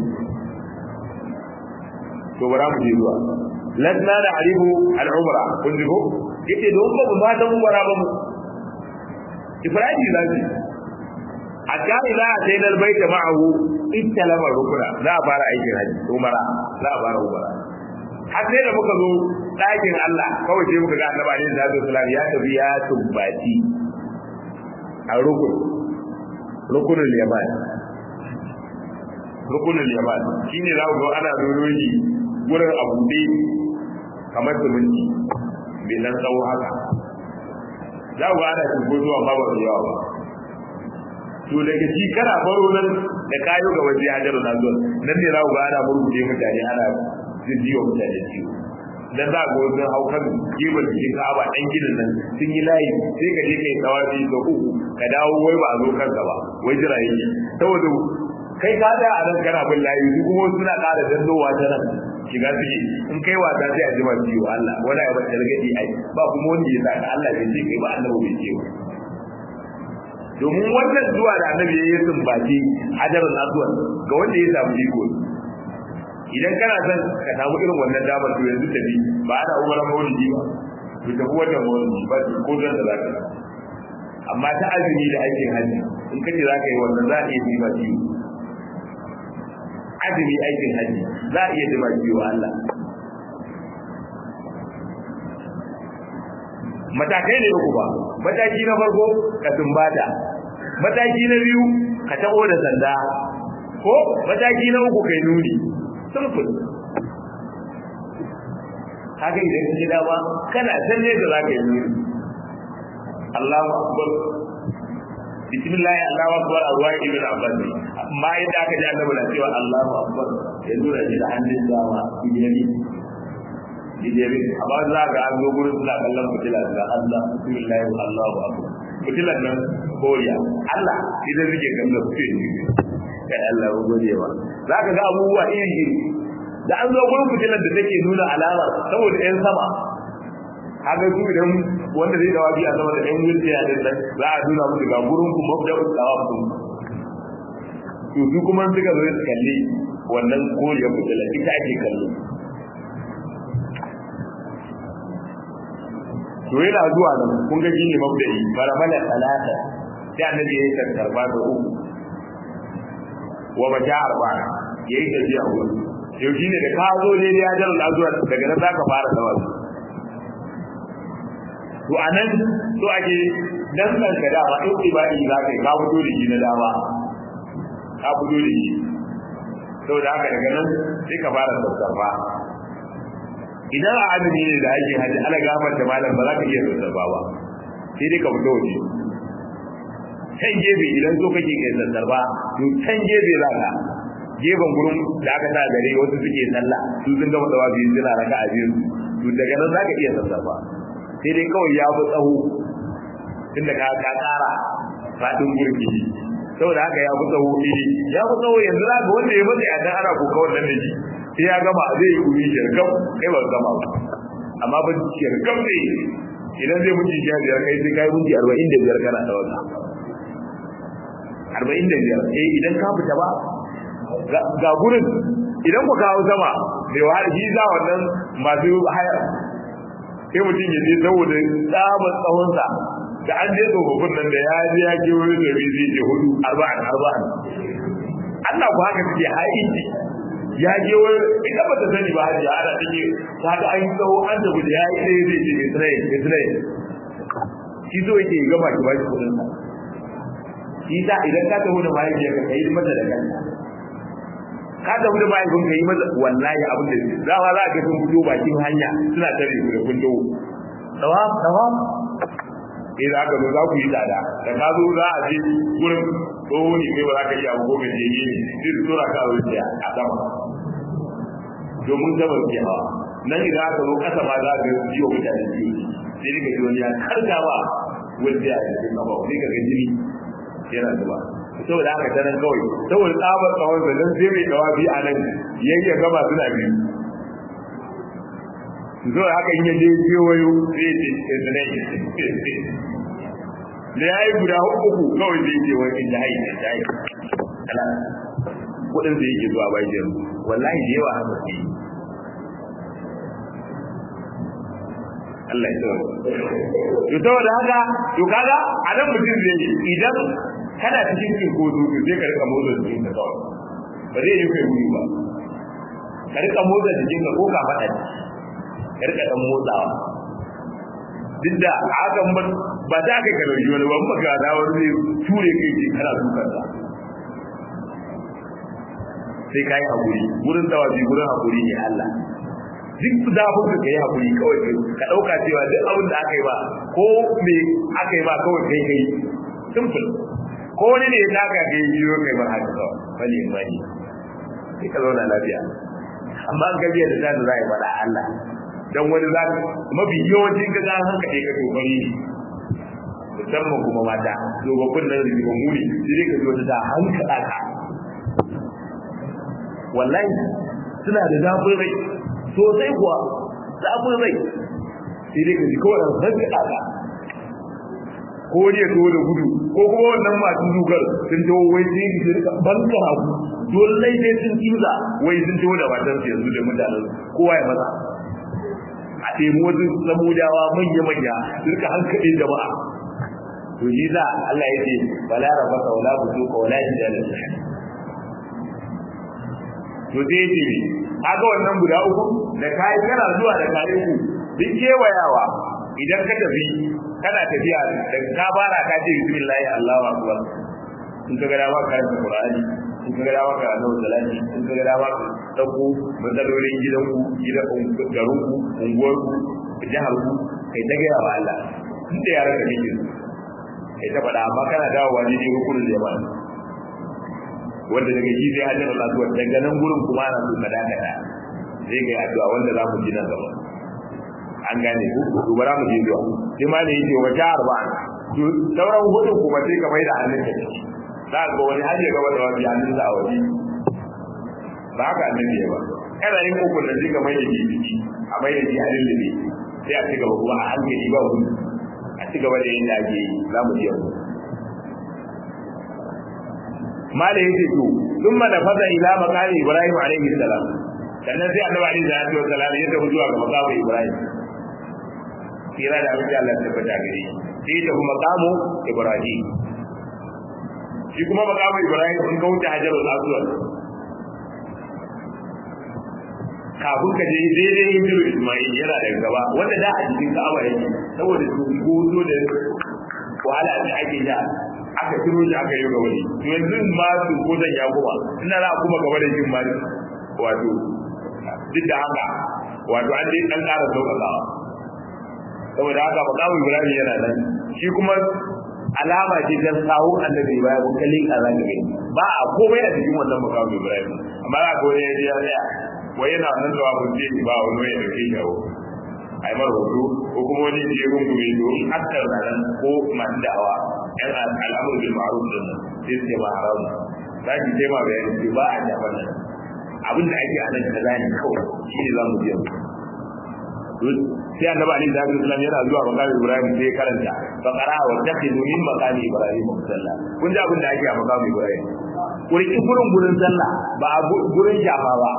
to bara mu je zuwa lasna da arihu al-umra kun ji ko yace don ba mu ba dan umra ba mu Ibrahim zai hatta idza atayna al-bayta ma'ahu ittalama rukuna za a fara aikin hajji umara za a fara umara har sai da muka zo ɗakin Allah kawai sai muka ga annabi alaihi salatu wasallam ya tafi ya tumbati a rukun rukunul yaman rukunul yaman shine za ku ga ana doroji gurin abu ne kamar zumunci bai nan tsawo haka za ku ga ana shigo zuwa ba ba yawa ba to daga shi kana baro nan da kayo ga waje hajaru na zuwa nan ne za ku ga ana murguje mutane ana jijiyo mutane ciwo dan za ga wasu haukan gefen cikin ka'aba ɗan gidan nan sun yi layi sai ka je kai tawafi da uku ka dawo wai ba a zo kanka ba wai jira yake saboda kai ka da a nan kana bin layi su kuma suna ƙara dandowa ta nan shiga suke in kai wasa sai a jima ciwo Allah wani ya bata ragadi ai ba kuma wanda ya saka Allah bai ce kai ba annabi bai ce ba domin wannan zuwa da annabi ya yi sumbaci hajarar aswad ga wanda ya samu iko idan kana son ka samu irin wannan damar to yanzu tafi ba ana umar maulidi ba to tafi wannan maulidi ba ko zan da zaka amma ta azumi da aikin hajji in kace zaka yi wannan za a iya jima ciwo azumi aikin hajji za a iya jima ciwo Allah matakai ne uku ba mataki na farko ka tumbata mataki na biyu ka taɓo da sanda ko mataki na uku kai nuni simple haka idan kaje dama kana san ne da zaka yi nuni Allahu akbar bismillah Allahu akbar arwai ibn abbas amma yadda aka ji annabi na cewa Allahu akbar ya nuna shi da hannun dama idan idan amma za ka an zo gurin suna kallon fitila da Allah bismillah Allahu akbar fitilan nan koriya Allah idan suke kallon fitila kai Allah ya gode wa zaka ga abubuwa iri iri da an zo gurin fitilar da take nuna alama saboda ɗan sama kaga su idan wanda zai dawa biya sama da ɗan wurce ya din nan za a nuna musu ga gurin ku mabda'u dawab din to su kuma suka zo su kalli wannan koriyar fitila ita ake kallo to yana zuwa nan kun ga shine mabda'i baramala talata sai annabi ya yi karba da uku wa bata arba yayi tafiya gurin yau shi ne da ka zo ne ya jar al'azuwar daga nan za ka fara da wasu to a nan so ake dan nan ka dama in ibadi za ka yi ka fito da shi na dama ka fito da shi saboda haka daga nan sai ka fara sassafa idan a azumi ne da ake hajji ala gafar da malam ba za ka iya sassafa ba sai dai ka fito waje can gefe idan so kake kai sassafa to can gefe za ka gefen gurin da aka sa gare wasu suke sallah su sun gama dawa biyu suna raka a biyu to daga nan zaka iya sassafa sai dai kawai ya fi tsaho tunda ka ka kara fadin gurbi saboda haka ya fi tsaho iri ya fi tsaho yanzu za ka wanda ya mace a dan ana koka wannan da shi sai ya gama zai yi kuri shirkam kai ba gama ba amma ba shirkam ne idan zai mutu sha biyar kai sai kai minti arba'in da biyar kana da wata arba'in da biyar eh idan ka fita ba ga gurin idan ku kawo sama mai wahala shi za wannan masu haya sai mutum ya je saboda tsabar tsawonsa da an je tsofaffin nan da ya je ya ke wani da zai ce hudu arba'an arba'an Allah ku haka suke haiti ya je wani ita ba ta sani ba hajiya ana take ta ga an yi tsawo an tafi da ya yi ɗaya zai ce Israel Israel shi so yake gama ki ba shi kuɗin sa shi sa idan ka tafi da mahaifiyar ka yi mata da kanta ka tafi da mahaifin ka yi mata wallahi abin da za ma za ka sun fito bakin hanya suna tare da kun dawo tawam tawam eh za ka zo za ku yi tsada da ka zo za a je gurin tsoho ne kai ba za ka iya ko mai jege ne sai su tura ka wuciya a sama domin gabar ke hawa nan idan aka zo kasa ma za ka yi wa mutane biyu sai ka ji wani ya karka ba wanda ya cikin gaba sai ka ga jini yana zuba saboda haka ta nan kawai saboda tsabar tsawon sa dan sai mai dawabi a nan yayya gaba suna biyu zo haka in yaje kewayo zai ce tsanai da ya yi guda uku kawai zai ce wani da hai da hai ala kudin da yake zuwa bayan wallahi da yawa haka ne Allah ya tsoro to saboda haka to kaga a nan mutum zai idan kana cikin cin ko zo sai ka rika motsa jikin ka kawai ba zai yi kai wuri ba ka rika motsa jikin ka ko ka faɗa ka rika dan motsawa duk da hakan ba ba ta kai kalauji wani ban maka da wani zai ture kai ce kana dukan sa sai kai hakuri gurin tawazi gurin hakuri ne Allah duk zafin ka kai hakuri kawai ka dauka cewa duk abin da aka yi ba ko me aka yi ba kawai kai kai simple ko wani ne ya taka kai jiyo kai ba haka kawai bali in bani sai ka zauna lafiya amma an gajiya da zan zai faɗa Allah dan wani za mafi yawancin ka zan hanka ka kokari musamman kuma mata dogabbun nan rigima muni sai dai ka ji wata ta hankala ka wallahi suna da zafin rai sosai kuwa zafin rai sai dai ka ji kawai an hankala ka ko ne to da gudu ko kuma wannan masu dugar sun tawo wai sai su rika banka hagu dole sai sun kimza wai sun tawo da matan su yanzu da mutanen kowa ya maza a ɗemi wasu samudawa manya-manya su rika hankalin jama'a to shi za Allah ya ce wala rabaka wala butuka wala jidala to sai ce ne kaga wannan guda uku da kai kana zuwa da kai ku duk kewayawa idan ka tafi kana tafiya da ka bara ka ce bismillah Allahu akbar in ka ga dama ka karanta Qur'ani in ka ga dama ka annabi salati in ka ga dama ka dauko matsalolin gidanku gidan garinku unguwarku jihar ku kai ta gaya wa Allah inda yaran da kake kai ta faɗa amma kana dawowa ne ne rukunin da yawa wanda daga shi sai hajjar Allah zuwa daga nan gurin kuma ana so ka dakata zai ga addu'a wanda za mu ji nan gaba an gane ku to bara mu je zuwa sai ma ne yake wa jahar ba to sauran hudun kuma sai ka mai da hannun ka ciki za ga wani har ya gaba da wani hannun sa a waje ba haka annabi ya ba kana yin kokon da sai ka mai da shi ciki a mai da shi a lullube sai a ci gaba kuma a hankali ba gudu a ci gaba da yin da ake yi za mu je yanzu mala yake to thumma nafaza ila maqami ibrahim alayhi salam sannan sai annabi alayhi salatu wa salam ya tafi zuwa ga maqami ibrahim kira da abin da Allah ya tabbata gare shi sai ta kuma maqamu ibrahim shi kuma maqamu ibrahim sun kauce hajarul aswad kafin ka je daidai yin jiru ismail yana da gaba wanda da a cikin ka'aba yake saboda su gozo da wahala da ake da aka turo shi aka yi ga wani to yanzu ma su ko zan ya kuma ina za kuma gaba da jin ma wato duk da haka wato an dai dan ƙara sauƙaƙawa saboda haka makamu ibrahim yana nan shi kuma alama ce ta sawo annabi ibrahim ko kalin azan gani ba a komai a cikin wannan makamu ibrahim amma za ka wani ya ya tsaya wai yana nan da abun ce ba wani ya dauke shi awo ai mar hoto ko kuma wani ya rungume domin hakkar nan ko masu da'awa yan al'amur bil ma'ruf din nan sai su ba haram za ki ce ma bayani ce ba a jaban nan abin da ake a nan kaza ne kawai shi ne za mu je sai annabi ali da Islam yana zuwa makamin Ibrahim sai karanta fa qara wa taqidu min maqami Ibrahim musalla kun ji abin da ake a makamin Ibrahim kurki gurin gurin sallah ba gurin shafa ba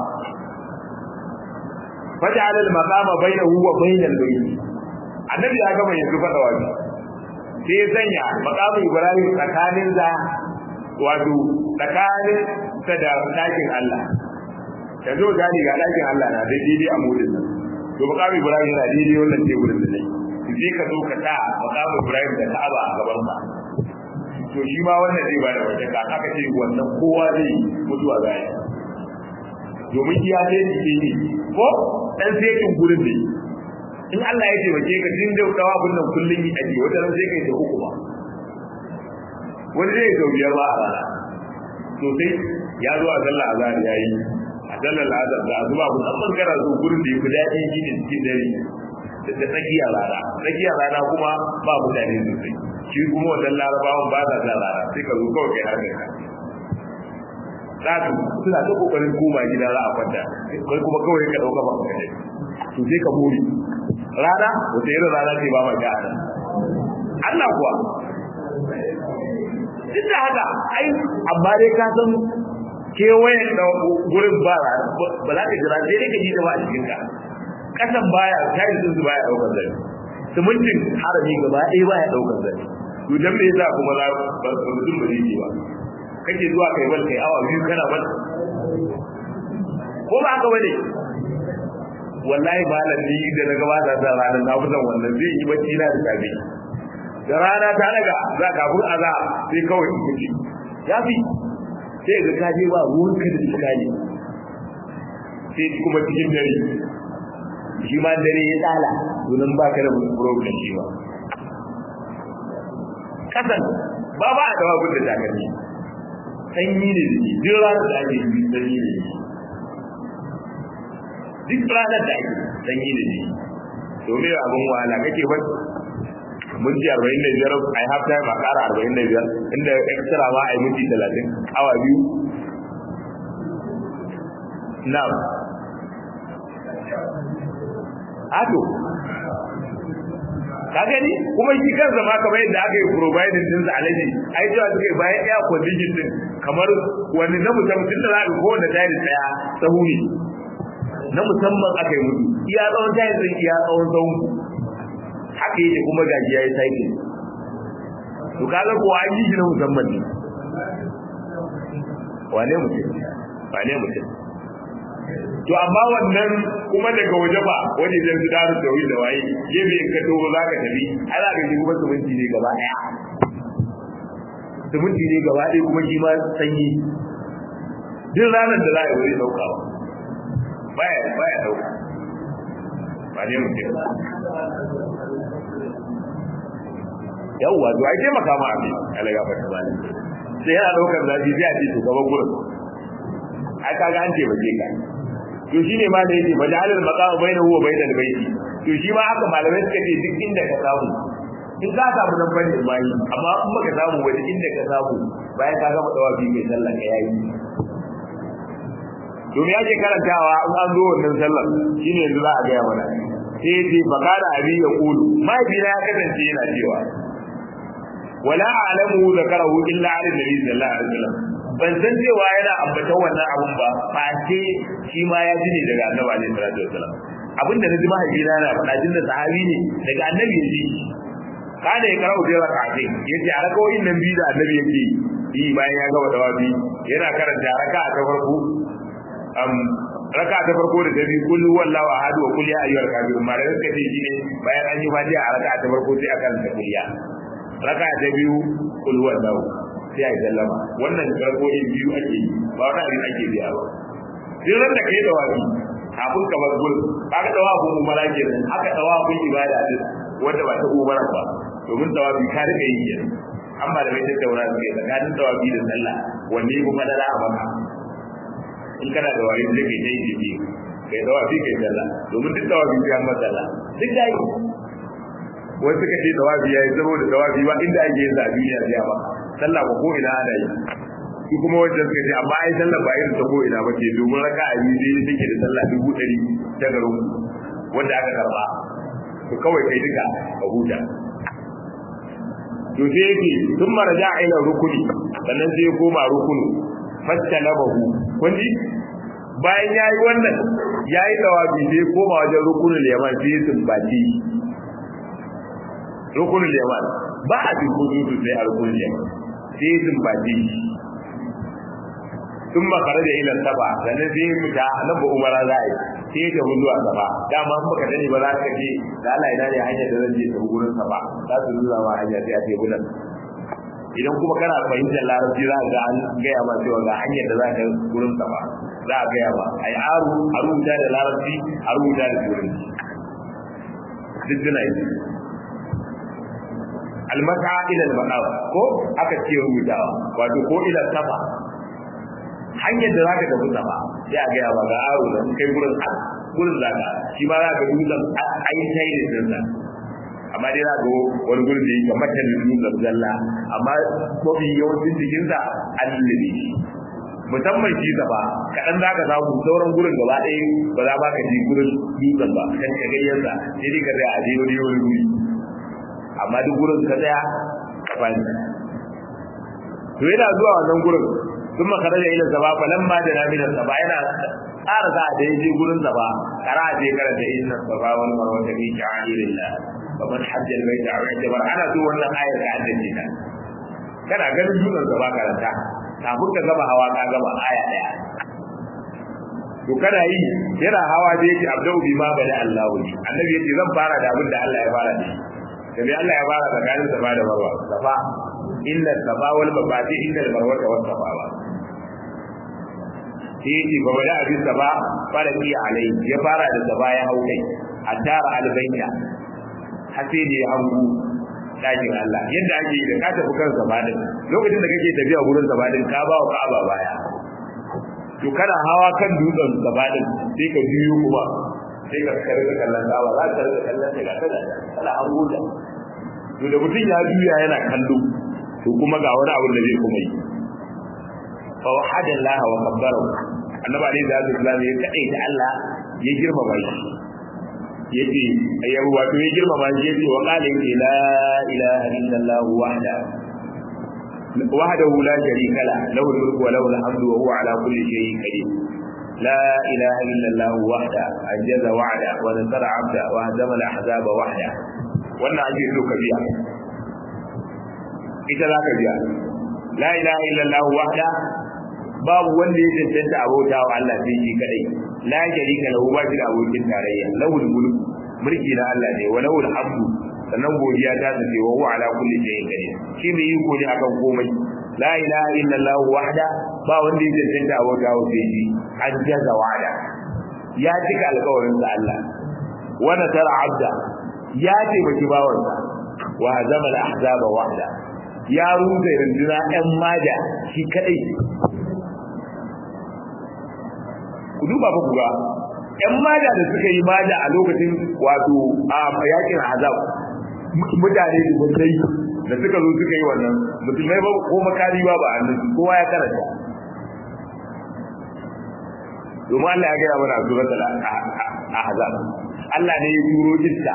faj'al al-maqama bainahu wa bainal bayt annabi ya gama yanzu fada wani sai ya sanya makamin ibrahim tsakanin za wato tsakanin ta da ɗakin Allah ka zo gani ga ɗakin Allah na dai daidai a mudin nan to makamin ibrahim yana daidai wannan teburin da ne sai ka zo ka sa makamin ibrahim da ka'aba a gaban ka to shi ma wannan zai bada wata ka aka ce wannan kowa zai mutuwa zai domin iya sai ke ne ko dan sai kin gurin ne in Allah ya ce bace ka din da dawa abin nan kullun yi aje wata ran sai kai ta uku ba wani zai zo biyar ba a rana to sai ya zo a sallah azhar yayi a sallar azhar da azuba kun an bangara su gurin da yafi daɗi shi ne cikin dare da tsakiyar rana tsakiyar rana kuma ba mutane sosai shi kuma wannan larabawan ba sa sa rana sai ka zo kawai kai harkar ka Zatu suna ta kokarin koma gida za a kwanta kai kuma kawai ka dauka ba ka to sai ka buri rana wata irin rana ce ba ma ga ana Allah kuwa duk da haka ai amma dai ka san kewayen da gurin ba ba za ka jira sai dai ka ji da ba a cikin ka kasan baya tayin din su baya daukar zai simintin harami gaba ɗaya baya daukar zai to dan me yasa kuma za ba mutum ba zai ba kake zuwa kai bal kai awa biyu kana bal ko ba haka bane wallahi malam ni da na gabata da ranar na fitan wannan zai yi bacci na da safe da rana ta daga za ka bur aza sai kawai in kuce ya fi sai ga ka je ba ruwan ka da iskali sai kuma cikin dare shi ma dare ya tsala domin ba ka da problem shi ba kasan ba ba a dawa gudun da takalmi sanyi ne da shi duk ranar da ake yi sanyi ne da shi duk ranar da ake sanyi ne da shi to me abin wahala kake ba mun ji 45 ai half time a ƙara 45 inda extra ma ai minti 30 awa biyu na'am ato ka gani kuma shi kansa ma kamar yadda aka yi providing din sa alaji ai cewa suke bayan air condition din kamar wani na musamman tun da za ka kowanne tayar tsaya sahu ne na musamman aka yi mutu iya tsawon tayar din iya tsawon sahun haka yake kuma gaji ya yi cycle to kaga ko an yi shi na musamman ne wane mutum wane mutum to amma wannan kuma daga waje ba waje da su daru da wani da waye gefe in ka dogo za ka tafi ai za ka ji kuma suminti ne gaba daya suminti ne gaba daya kuma shi ma sanyi duk ranar da za a yi wuri daukawa baya baya dauka ba ne mutum yawwa to ai taimaka ma abin alaga fata ba ne sai yana daukar zafi sai a ce to gaba gurin ai kaga an taimake ka to shine ma da yake majalal maqam bainahu wa bainal baiti to shi ma haka malamai suka ce duk inda ka samu in ka samu nan bane bai amma in baka samu wani inda ka samu bayan ka gama dawafi kai sallah ka yayi to me yake karantawa in an zo wannan sallar shine yanzu za a ga mana sai yace fakara abi ya kulu mahaifina ya kasance yana cewa wala a'lamu zakarahu illa ala nabi sallallahu alaihi wasallam ban san cewa yana ambata wannan abun ba fa ce shi ma ya ji ne daga annabi alaihi salatu wasallam abinda na ji mahaifina na faɗa jin da sahabi ne daga annabi ya ji kada ya karau da raka'a yace a rakawoyin nan biyu da annabi yake yi bayan ya gaba dawabi yana karanta raka'a ta farko am raka'a ta farko da ta biyu kullu wallahu ahad wa kulli ya ayyuhal kafirun ma da suka ce shine bayan an yi fatiha a raka'a ta farko sai aka karanta kulliya raka'a ta biyu kullu wallahu sai a yi sallama wannan rako'in biyu ake yi ba wani abin ake biya ba duk ran da kai dawabi kafin ka bar gurin aka dawabin umara kenan aka dawabin ibada din wanda ba ta umara ba domin dawabi ka rika yi kenan an ba da mai tattauna su kai tsakanin dawabi da sallah wanne ya kuma dala a maka in kana da wayo sai kai ta yi jiki kai dawabi kai sallah domin duk dawabi sai an masa sallah duk da yi wasu suka ce dawabi ya yi saboda dawabi ba inda ake yin sa a duniya sai ba sallah ba ko ina ana yi shi kuma wajen suka ce amma ai sallah ba irin ta ko ina ba ce domin raka a yi dai take da sallah dubu ɗari ta garin wanda aka karba to kawai kai duka ka huta to sai yake sun maraja ila rukuni sannan sai ya koma rukunu fastalabahu kun ji bayan yayi wannan yayi dawabi sai koma wajen rukunin yaman sai ya sumbaci rukunin yaman ba a cikin sai a rukunin yaman sai sun baje sun makara da ilan saba sannan sai fita nan ba umara za a yi sai ta hudu a saba dama in baka sani ba za ka ce da Allah ina ne hanyar da zan je ta gurin saba za su nuna ma hanya sai a ce gudan idan kuma kana fahimtar larabci za ga an gaya ma cewa ga hanyar da za ka gurin saba za a gaya ma ai aru a rubuta da larabci a rubuta da turanci duk duna yi almasa ila al ko aka ce rubutawa wato ko ila safa hanyar da zaka tafi sama sai a ga ba ga aro da kai gurin gurin zaka shi ma zaka dutsen ai sai da dinsa amma dai za ga wani gurin da yake matan dutsen zalla amma mafi yawancin jikin sa annabi musamman shi gaba kaɗan za ka samu sauran gurin gaba ɗaya ba za ba ka ji gurin dutsen ba kan ka gayyarsa sai dai ka tsaya a je wani wani guri amma duk gurin ka tsaya ka fani to yana zuwa wannan gurin ثم خرج الى السبا فلما جاء من السبا yana tsara za da yaje gurin saba kara je kara da inna saba wal marwa ta bi sha'irillah wa man hajja al bayt aw i'tabar ana so wannan ayar ka haddace ta kana ganin sunan saba karanta kafin ka gaba hawa ka gaba aya daya to kana yi yana hawa da yake abdau bima bada Allah ne annabi yace zan fara da abin da Allah ya fara da shi da Allah ya fara tsakanin saba da marwa safa inna safa wal marwa inna al marwa was safa sai yake ba bada abin sa ba fara ki alai ya fara da sa ya hau kai haddara albayna har sai da ya hangu dakin Allah yadda ake yi da ka tafi kan sabadin lokacin da kake tafiya gurin sabadin ka ba wa Ka'aba baya to kana hawa kan dutsen sabadin sai ka biyo kuma sai ka karɓi kallon Ka'aba za ka rika kallon ta ga kada kana hango da to da mutum ya juya yana kallo to kuma ga wani abu da zai kuma yi fa wahada Allah wa kabbara annabi alayhi salatu wasallam ya kadai da Allah ya girmama shi yace ya wato ya girmama shi yace wa qala inna la ilaha illallah wahda وحده لا شريك له له الملك وله الحمد وهو على كل شيء قدير لا إله إلا الله وحده أنجز وعده ونصر عبده وهزم الأحزاب وحده wannan ake so ka biya ita za ka biya la ilaha illallah wahda babu wanda ya cancanta abota wa Allah sai shi kadai la sharika lahu ba shi da abokin tarayya lahul mulk mulki na Allah ne wa lahul hamdu sannan godiya ta tace wa huwa ala kulli shay'in qadir shi mai iko ne akan komai la ilaha illallah wahda ba wanda ya cancanta abota wa sai shi an jaza wa'ada ya cika alƙawarin sa Allah wa nasara abda ya taimaki bawansa wa hazama al-ahzaba wahda ya rufe runduna ɗan maja shi kadai ku duba ba ku ga ƴan maja da suka yi maja a lokacin wato a yakin azab mutane da mutai da suka zo suka yi wannan musulmai ba ko makari ba ba annabi kowa ya karanta domin Allah ya gaya mana a suratul ahzab Allah ne ya turo iska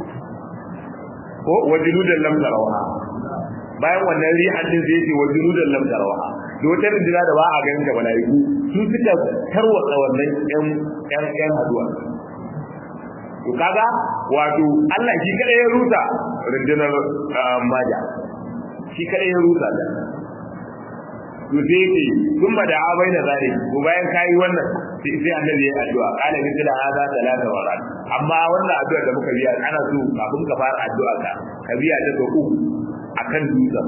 ko wajiludan lam tarawha bayan wannan rihan din sai ce wajiludan lam tarawha da wata rinjina da ba a ganin da malaiku su suka tarwatsa wannan yan yan yan haduwa to kaga wato Allah shi kada ya rusa rinjinar maja shi kada ya rusa da to sai ce kun ba da abai da zare ko bayan kai wannan sai sai annabi ya addu'a kana bi da hada talata warat amma wannan addu'a da muka biya ana so kafin ka fara addu'a ka ka biya ta so uku akan dutsen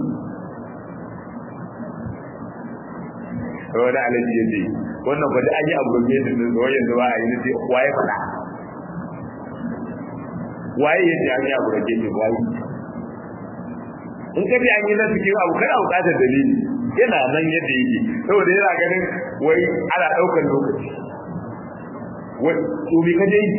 wani alaji ya ce wannan ba da an yi abu ne da zuwa yanzu ba a yi nace waye faɗa waye ya ce an yi abu da ke waye in ka ce an yi na cikin abu kana buƙatar dalili yana nan yadda yake saboda yana ganin wai ana ɗaukar lokaci wai to me ka je yi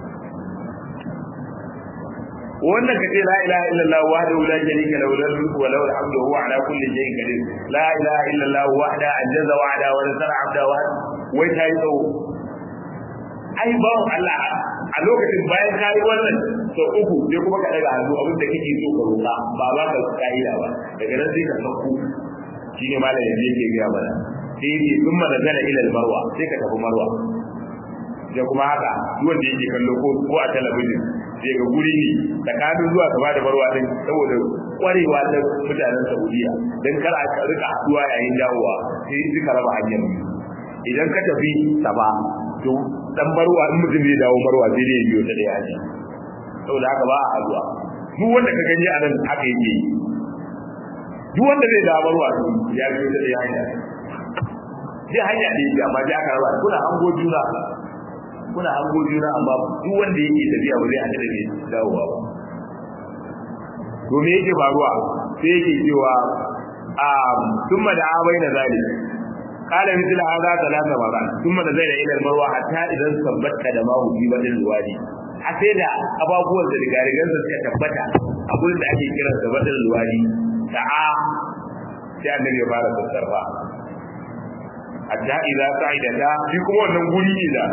wannan ka ce la ilaha illallah wahdahu la sharika lahu lahul mulku wa lahul hamdu wa huwa ala kulli shay'in qadir la ilaha illallah wahda anjaza wa'da wa nasara 'abda wa wai tayi tsawo ai bawon Allah a lokacin bayan ka yi wannan sau uku sai kuma ka daga hannu abin da kake so ka roƙa ba ba ka ka'ida ba daga nan sai ka sauko shine malam yanzu yake gaya mana sai yake sun mana zana ilal marwa sai ka tafi marwa da kuma haka wanda yake kallo ko ko a talabijin sai ga guri ne tsakanin zuwa gaba da barwa din saboda kwarewa ta mutanen Saudiya dan kar a rika haduwa yayin dawowa sai suka raba hanyar idan ka tafi saba to dan barwa in mutum zai dawo barwa sai dai biyo ta daya ne saboda haka ba a haduwa duk wanda ka gani a nan haka yake duk wanda zai dawo barwa ya biyo ta daya ne sai hanya da yake amma dai aka raba kuna hango juna kuna hango juna amma duk wanda yake tafiya ba zai haɗu da mai dawowa ba to me yake faruwa sai yake cewa um thumma da abai na zali qala mithla hadha thalatha marat thumma da zaida ila marwa hatta idan sabbata da mahu fi badal wadi a sai da ababuwan da rigarigan da suka tabbata a gurin da ake kiran da badal wadi da'a sai annabi ya fara sassarfa hatta idza sa'ida ta shi kuma wannan guri ne da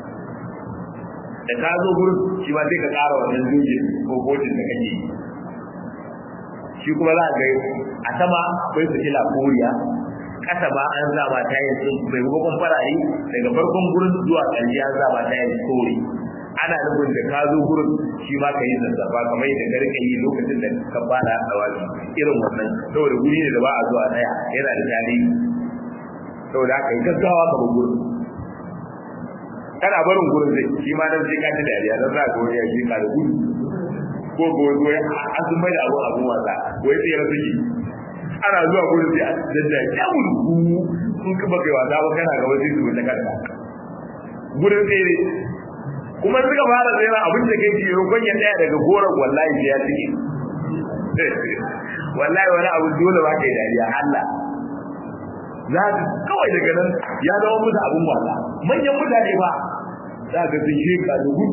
da ka zo gurin shi ba sai ka ƙara wannan doge ko kotun da kake shi kuma za a ga a sama akwai fitila koriya ƙasa ba an zaba ta yin sun mai hukun farare daga farkon gurin zuwa ƙarshe an zaba ta yin kore ana nufin da ka zo gurin shi ma ka yi zazzafa kamar yadda ka rika yi lokacin da ka fara tsawazi irin wannan saboda guri ne da ba a zuwa tsaya yana da tarihi saboda haka yi gaggawa ka gurin kana barin gurin zai shi ma nan sai ka ji dariya dan za ka wani ya shi ka da gudu ko ko wani an sun mai da abu abun wasa wai sai ya suke ana zuwa gurin sai a dadda ya gudu sun kuma kai wasa ba kana ga wani su ta kanka gurin sai kuma suka fara tsira abin da kai cikin rukun ya tsaya daga goron wallahi sai ya cike wallahi wani abu dole ba kai dariya Allah za ka kawai daga nan ya zama musu abun wasa manyan mutane ba za ka sun shi ka da gudu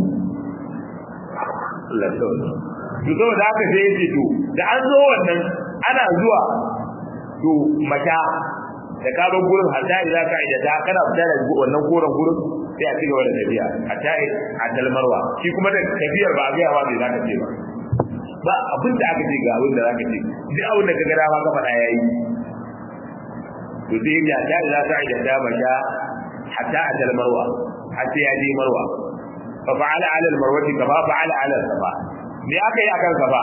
Allah to saboda haka sai ya ce to da an zo wannan ana zuwa to mata da ka bar gurin hatta idan ka ida ta kana fita da wannan koren gurin sai a cigaba da tafiya hatta a talmarwa shi kuma da tafiyar ba ga yawa bai za ka ce ba ba abin da aka ce ga abin da za ka ce duk abin da ka ga dama ka faɗa yayi to sai ya ta ila ta ida ta masha hatta a talmarwa hatta ya je marwa fa fa'ala ala almarwati kama fa'ala ala safa me aka yi akan safa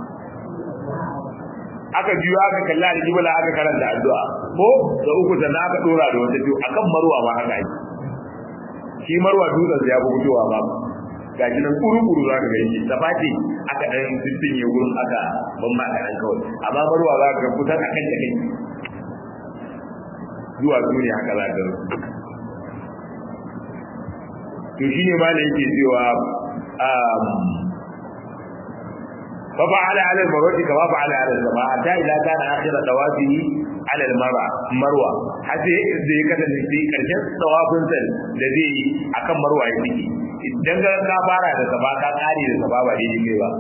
aka biyo aka kalla da jibala aka karanta addu'a ko da uku sannan aka dora da wata biyu akan marwa ma haka yi shi marwa dutsen ya fi fitowa ba ga shi nan kuru-kuru za ka gani safa ce aka ɗan sissinye gurin aka ban ma ka ɗan kawai amma marwa za ka kusan akan da kai zuwa duniya haka za ka to shi ne ma da yake cewa ففعل على المروة كما فعل على السماء حتى إذا كان آخر طوافه على المروة مروة حتى zai kasance sai karshen tawafin sa da zai yi akan marwa ya fiki idan ka ka fara da safa ka kare da safa ba daidai kai ba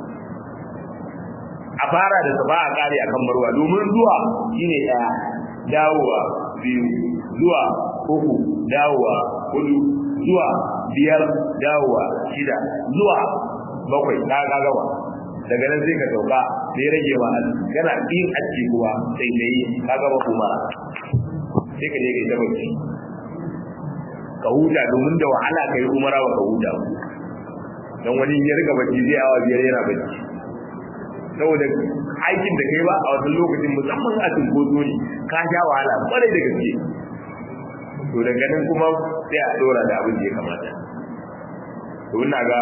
a fara da safa a kare akan marwa domin zuwa shine daya dawowa biyu zuwa uku dawowa hudu zuwa biyar dawowa shida zuwa bakwai ka ga gaba daga nan sai ka sauka sai rage ma yana yin aski kuwa sai da yi ka gaba kuma sai ka je ka ta bacci ka huta domin da wahala ka yi umara ba ka huta don wani ya riga bacci zai awa biyar yana bacci saboda aikin da kai ba a wasu lokacin musamman a cinkoso ne ka sha wahala kwarai da gaske to daga nan kuma sai a dora da abin da ya kamata to ina ga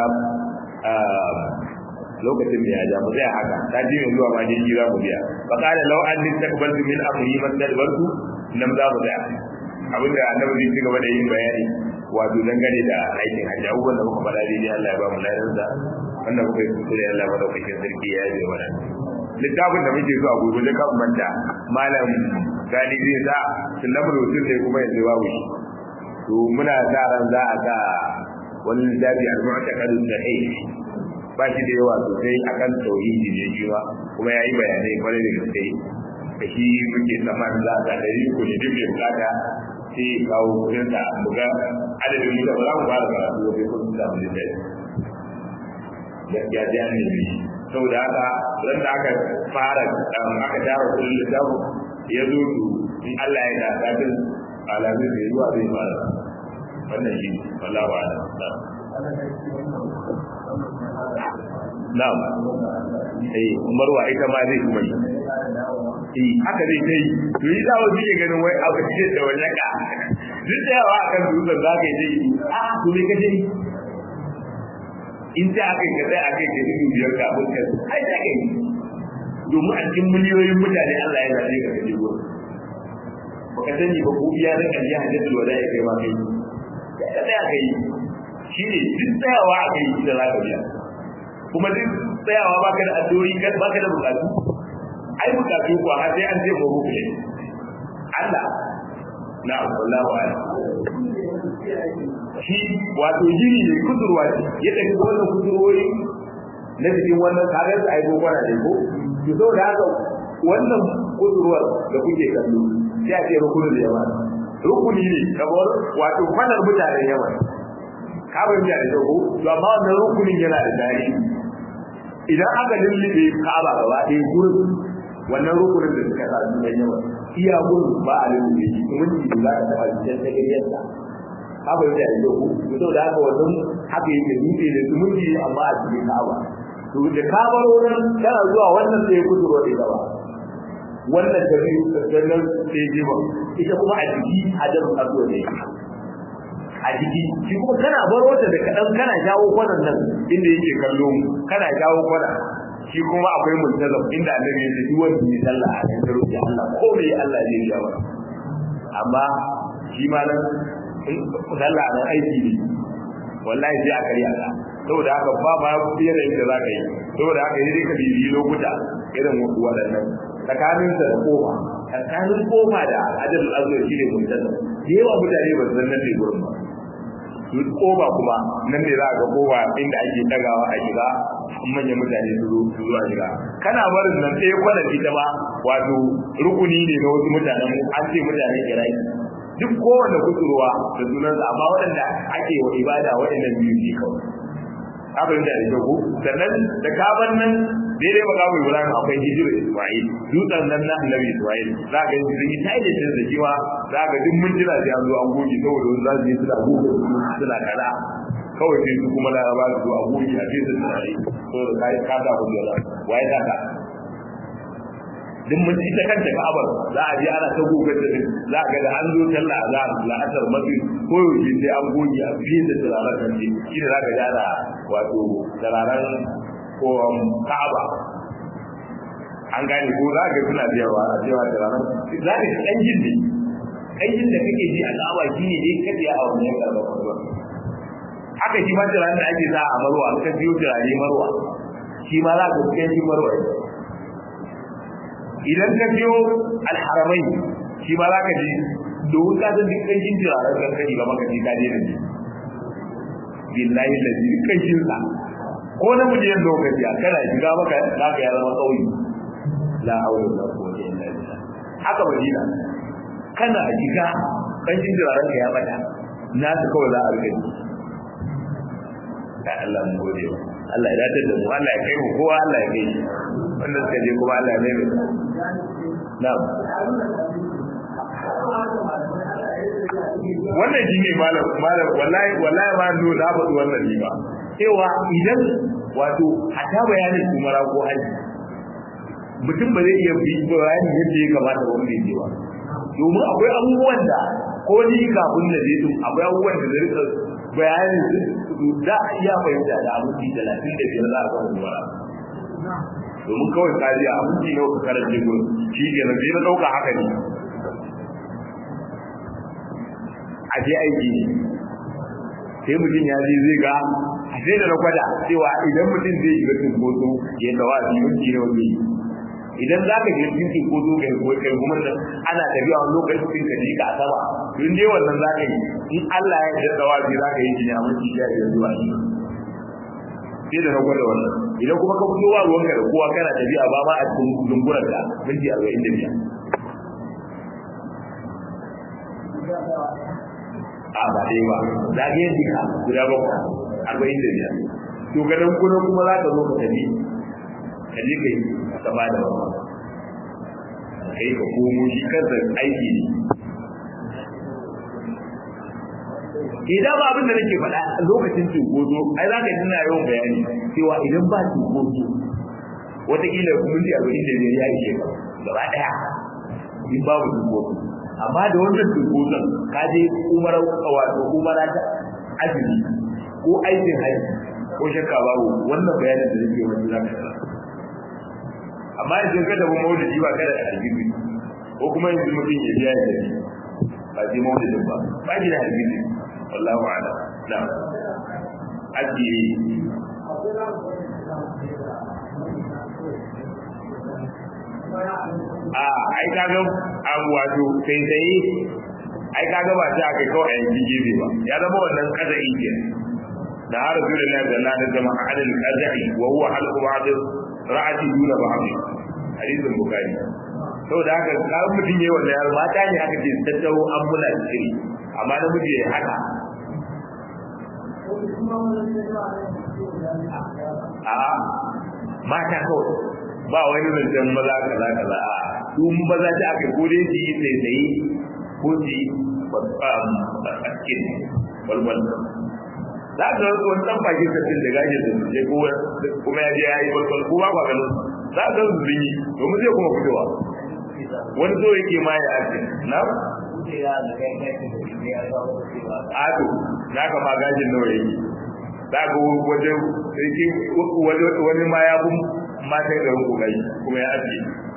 lokacin da ya ja mu tsaya haka ta ji mai zuwa ma je jira mu biya fa qala law an nistakbaltu min amri man tadbartu nam za mu tsaya abinda annabi zai cigaba da yin bayani wato dangane da aikin hajji abubuwan da muka faɗa daidai Allah ya ba mu ladan sa wannan muka yi kuskure Allah ba daukakin sarki ya yi mana littafin da muke zuwa gobe da kan manta malam gani zai sa sunnabul usul ne kuma yanzu babu shi to muna sa ran za a ga wani littafi al-mu'taqadu sahih ba shi da yawa sosai akan tauhidi ne shi ba kuma ya yi bayanai kwarai da gaske da shi muke tsammanin za a ga dari ko ne duk mai bukata sai kawo kudin sa mu ga adadin mu da ba za mu fara karatu wajen kudin sa mu da ya ji an nemi saboda haka ran da aka fara aka tara kudin littafin ya zo to in Allah ya da kafin alamin da yawa zai fara wannan shi wallahi wa ala na'am eh marwa ita ma zai kuma yi eh haka zai kai to yi dawo shi ke ganin wai abu ce da wannan ka duk da yawa akan dutsen za ka yi dai a to me ka dai in ta aka yi kasai aka yi ke dubu biyar kafin ka ai ta kai domin a cikin miliyoyin mutane Allah ya zaɓe ka kaje gurin baka sani ba ko iya da kan ya hajjatu wa da ya kai ma kai ka tsaya kai shi ne duk tsayawa a kai da za ka biya kuma duk tsayawa ba ka da addu'o'i ba ka da bukatu ai bukatu kuwa har sai an ce mu rubuce Allah na wallahi wa shi wato jini ne kusurwa ce ya tafi wannan kusurwoyi na cikin wannan kagar da ai gobara ne ko to saboda haka wannan kusurwar da kuke kallo sai a ce rukunin yawa rukuni ne kamar wato kwanar mutanen yawa ka bayyana da ko to amma wannan rukunin yana da tarihi idan aka lullube Ka'aba gaba ɗaya gurin wannan rukunin da suka sa su dan yawa iya gurin ba a lullube shi kuma ni da za ka taɓa jikin ta gajiyar sa ka bayyana da ko to saboda haka wannan haka yake dutse da sumunci amma a cikin Ka'aba to da ka bar wurin kana zuwa wannan sai kuduro da gaba wannan da biyu sannan sai jiba ita kuma a jiki hajar azuwa ne a jiki shi kuma kana baro ta da kadan kana jawo kwanan nan inda yake kallo mu kana jawo kwana shi kuma akwai multazam inda annabi ya ce duk wanda ya sallah a cikin ruhi Allah ko me Allah zai yi jawa amma shi ma nan sallah nan aiki ne wallahi sai a karya ka saboda haka ba ma yanayin da za ka yi saboda haka yi dai ka bibiyi lokuta irin waɗannan tsakaninsa da kofa tsakanin kofa da ajal azur shi ne mutane da yawa mutane ba su san nan ne gurin ba su kofa kuma nan ne za a ga kofa inda ake dagawa a shiga manyan mutane su zo su zo a shiga kana barin nan ɗaya kwanan ita ba wato rukuni ne na wasu mutanen an ce mutanen iraki duk kowane kusurwa da sunansa amma waɗanda ake wa ibada waɗannan biyu ne kawai abin da da ku sannan da kaban nan daidai ba kawo Ibrahim akwai hijir Isma'il dutsen nan na Annabi Isma'il za ka yi sun yi tayi da da kiwa za ka duk mun jira sai an zo an goge saboda za su yi suna goge suna kaza kawai sai su kuma laraba su a goge a cikin tunani saboda kai ka da ku da waye ta ka duk mun ita kanta Ka'abar za a je ana ta gogar da za ga da an zo talla za a la'asar mafi ko yaushe sai an goge a fiye da turaren kan ce shi ne za ka ja da wato turaren ko Ka'aba an gane ko za ka suna biyarwa a cewa turaren za ka ɗan jin ne ƙanjin da kake ji a Ka'aba shi ne dai kaje a wannan yankin da kuma haka shi ma turaren da ake sa a marwa ka biyo turare marwa shi ma za ka ƙanjin marwa idan ka biyo alharamai shi ma za ka ji domin ka san duk kanshin turaren kan kari ga maka ka daina ji billahi lazi duk kanshin sa ko na miliyan lokaci a kana shiga maka za ka ya zama kauyi la haula wala quwwata illa billah haka madina kana shiga kanshin turaren ka ya bata na ta kawai za a rike da Allah mu gode Allah ya dace da mu Allah ya kai mu kowa Allah ya kai wanda suka je kuma Allah ya mai mai na'am wannan shine malam malam wallahi wallahi ma no na faɗi wannan ne ba cewa idan wato hata bayanin umara ko haji mutum ba zai iya bi bayani yadda ya kamata ba wanda yake ba domin akwai abubuwan da ko ni kafin da zai akwai abubuwan da zai rika bayanin da iya fahimta da abinci talatin da biyar za a kan umara domin kawai kaji a abinci ne ka karance gurin shi ke nan sai na ɗauka haka ne a je aiki ne sai mutum ya je zai ga a sai da na gwada cewa idan mutum zai shiga cinkoso ya tawa a minti ne wani idan za ka je cikin cinkoso kai kai kuma nan ana tafiya wani lokacin ka jika a sama don dai wannan za ka yi in Allah ya yarda da wazi za ka yi shi ne a minti sha biyar zuwa shi sai da na gwada wannan idan kuma ka fito wa ruwanka da kowa kana tafiya ba ma a cikin dungurar ka minti arba'in da biyar a ba dai ba za ka yi jika guda bakwai arba'in da biyar to gadon kuna kuma za ka zo ka tafi ka je ka yi ka ba da wani kai ka komo shi kansa aiki ne idan ba abin da nake faɗa lokacin cunkoso ai za ka ji ina yawan bayani cewa idan ba cunkoso wataƙila minti arba'in da biyar ya ishe ka gaba ɗaya in babu cunkoso amma da wannan cunkoson ka je umara wato umara ta azumi ko aikin haji ko shakka babu wannan bayanin da nake wani za ka amma idan ka tafi maulidi ba kada da aljibi ko kuma yanzu mutum ya biya ya tafi ba sai maulidin ba ba shi da aljibi wallahu a'lam na'am ajiye a ai kaga an wato sai sai ai kaga ba ta kai kawai yanki gefe ba ya zama wannan kaza ke da har rasulullahi sallallahu alaihi wasallam adal qazai wa huwa halqu ba'd ra'ati duna ba'd hadisin bukhari saboda haka kawai mutum yayi wannan yar mata ne aka ce tattaro an mula shiri amma na miji yayi haka a mata kawai ba wani zancen maza kaza kaza a su maza ta aka ko dai su yi sai sai ko su yi baskin walwal za ka ga wani dan bakin sattin da gashi da su ko kuma ya je ya yi walwal ko ba ba ganin za ka ga su yi domin zai kuma fitowa wani zo yake ma ya ake na ado na ka ma gashin nawa yake za ka wajen wani ma ya fi matan garin kokari kuma ya ake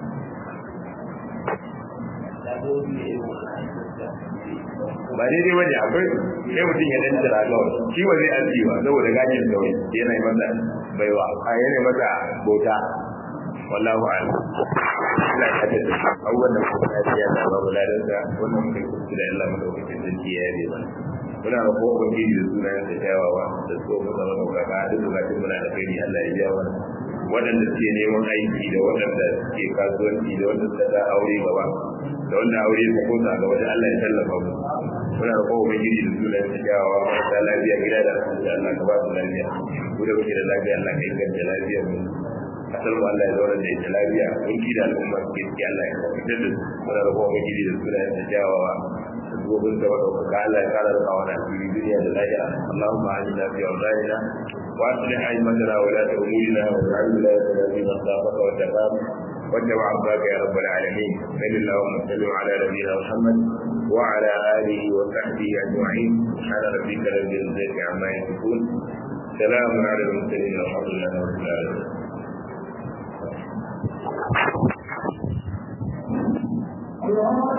ba daidai wani akwai sai mutum ya dan jira kawai shi ba zai aji ba saboda gajin kawai yana yi masa baiwa a yana masa bauta wallahu a'lam ina ta da abubuwan da kuma ta biya da babu ladan da wannan mutum kuskure da Allah madaukakin sarki ya yi ba muna da ko ubangiji da sunayen da kyawawa da so mu zama daukaka duk bukatun muna da kai Allah ya biya mana waɗanda suke neman aiki da waɗanda suke kasuwanci da waɗanda suka sa aure gaba da wanda aure ta kosa ga wajen Allah ya tallafa mu muna da kowa mai gidi da sunan da kyawawa marasa lafiya gida da asibiti Allah ka ba su lafiya ku da kuke da lafiya Allah ka inganta lafiya mu kasar mu Allah ya zauna da ita lafiya mun da al'umma suke ciki Allah ya fitar da su muna da kowa mai gidi da sunan da kyawawa gobin da wata ka Allah ya kara da kawana cikin duniya da lahira Allahumma ajina fi awzarina wa aslih aimatana wa la ta'murina wa ja'al wilayatana fi man khafaka wa taqama واتبع عباك يا رب العالمين صل اللهم وسلم على نبينا محمد وعلى اله وصحبه اجمعين سبحان ربك رب العزه عما يصفون سلام على المرسلين والحمد لله رب العالمين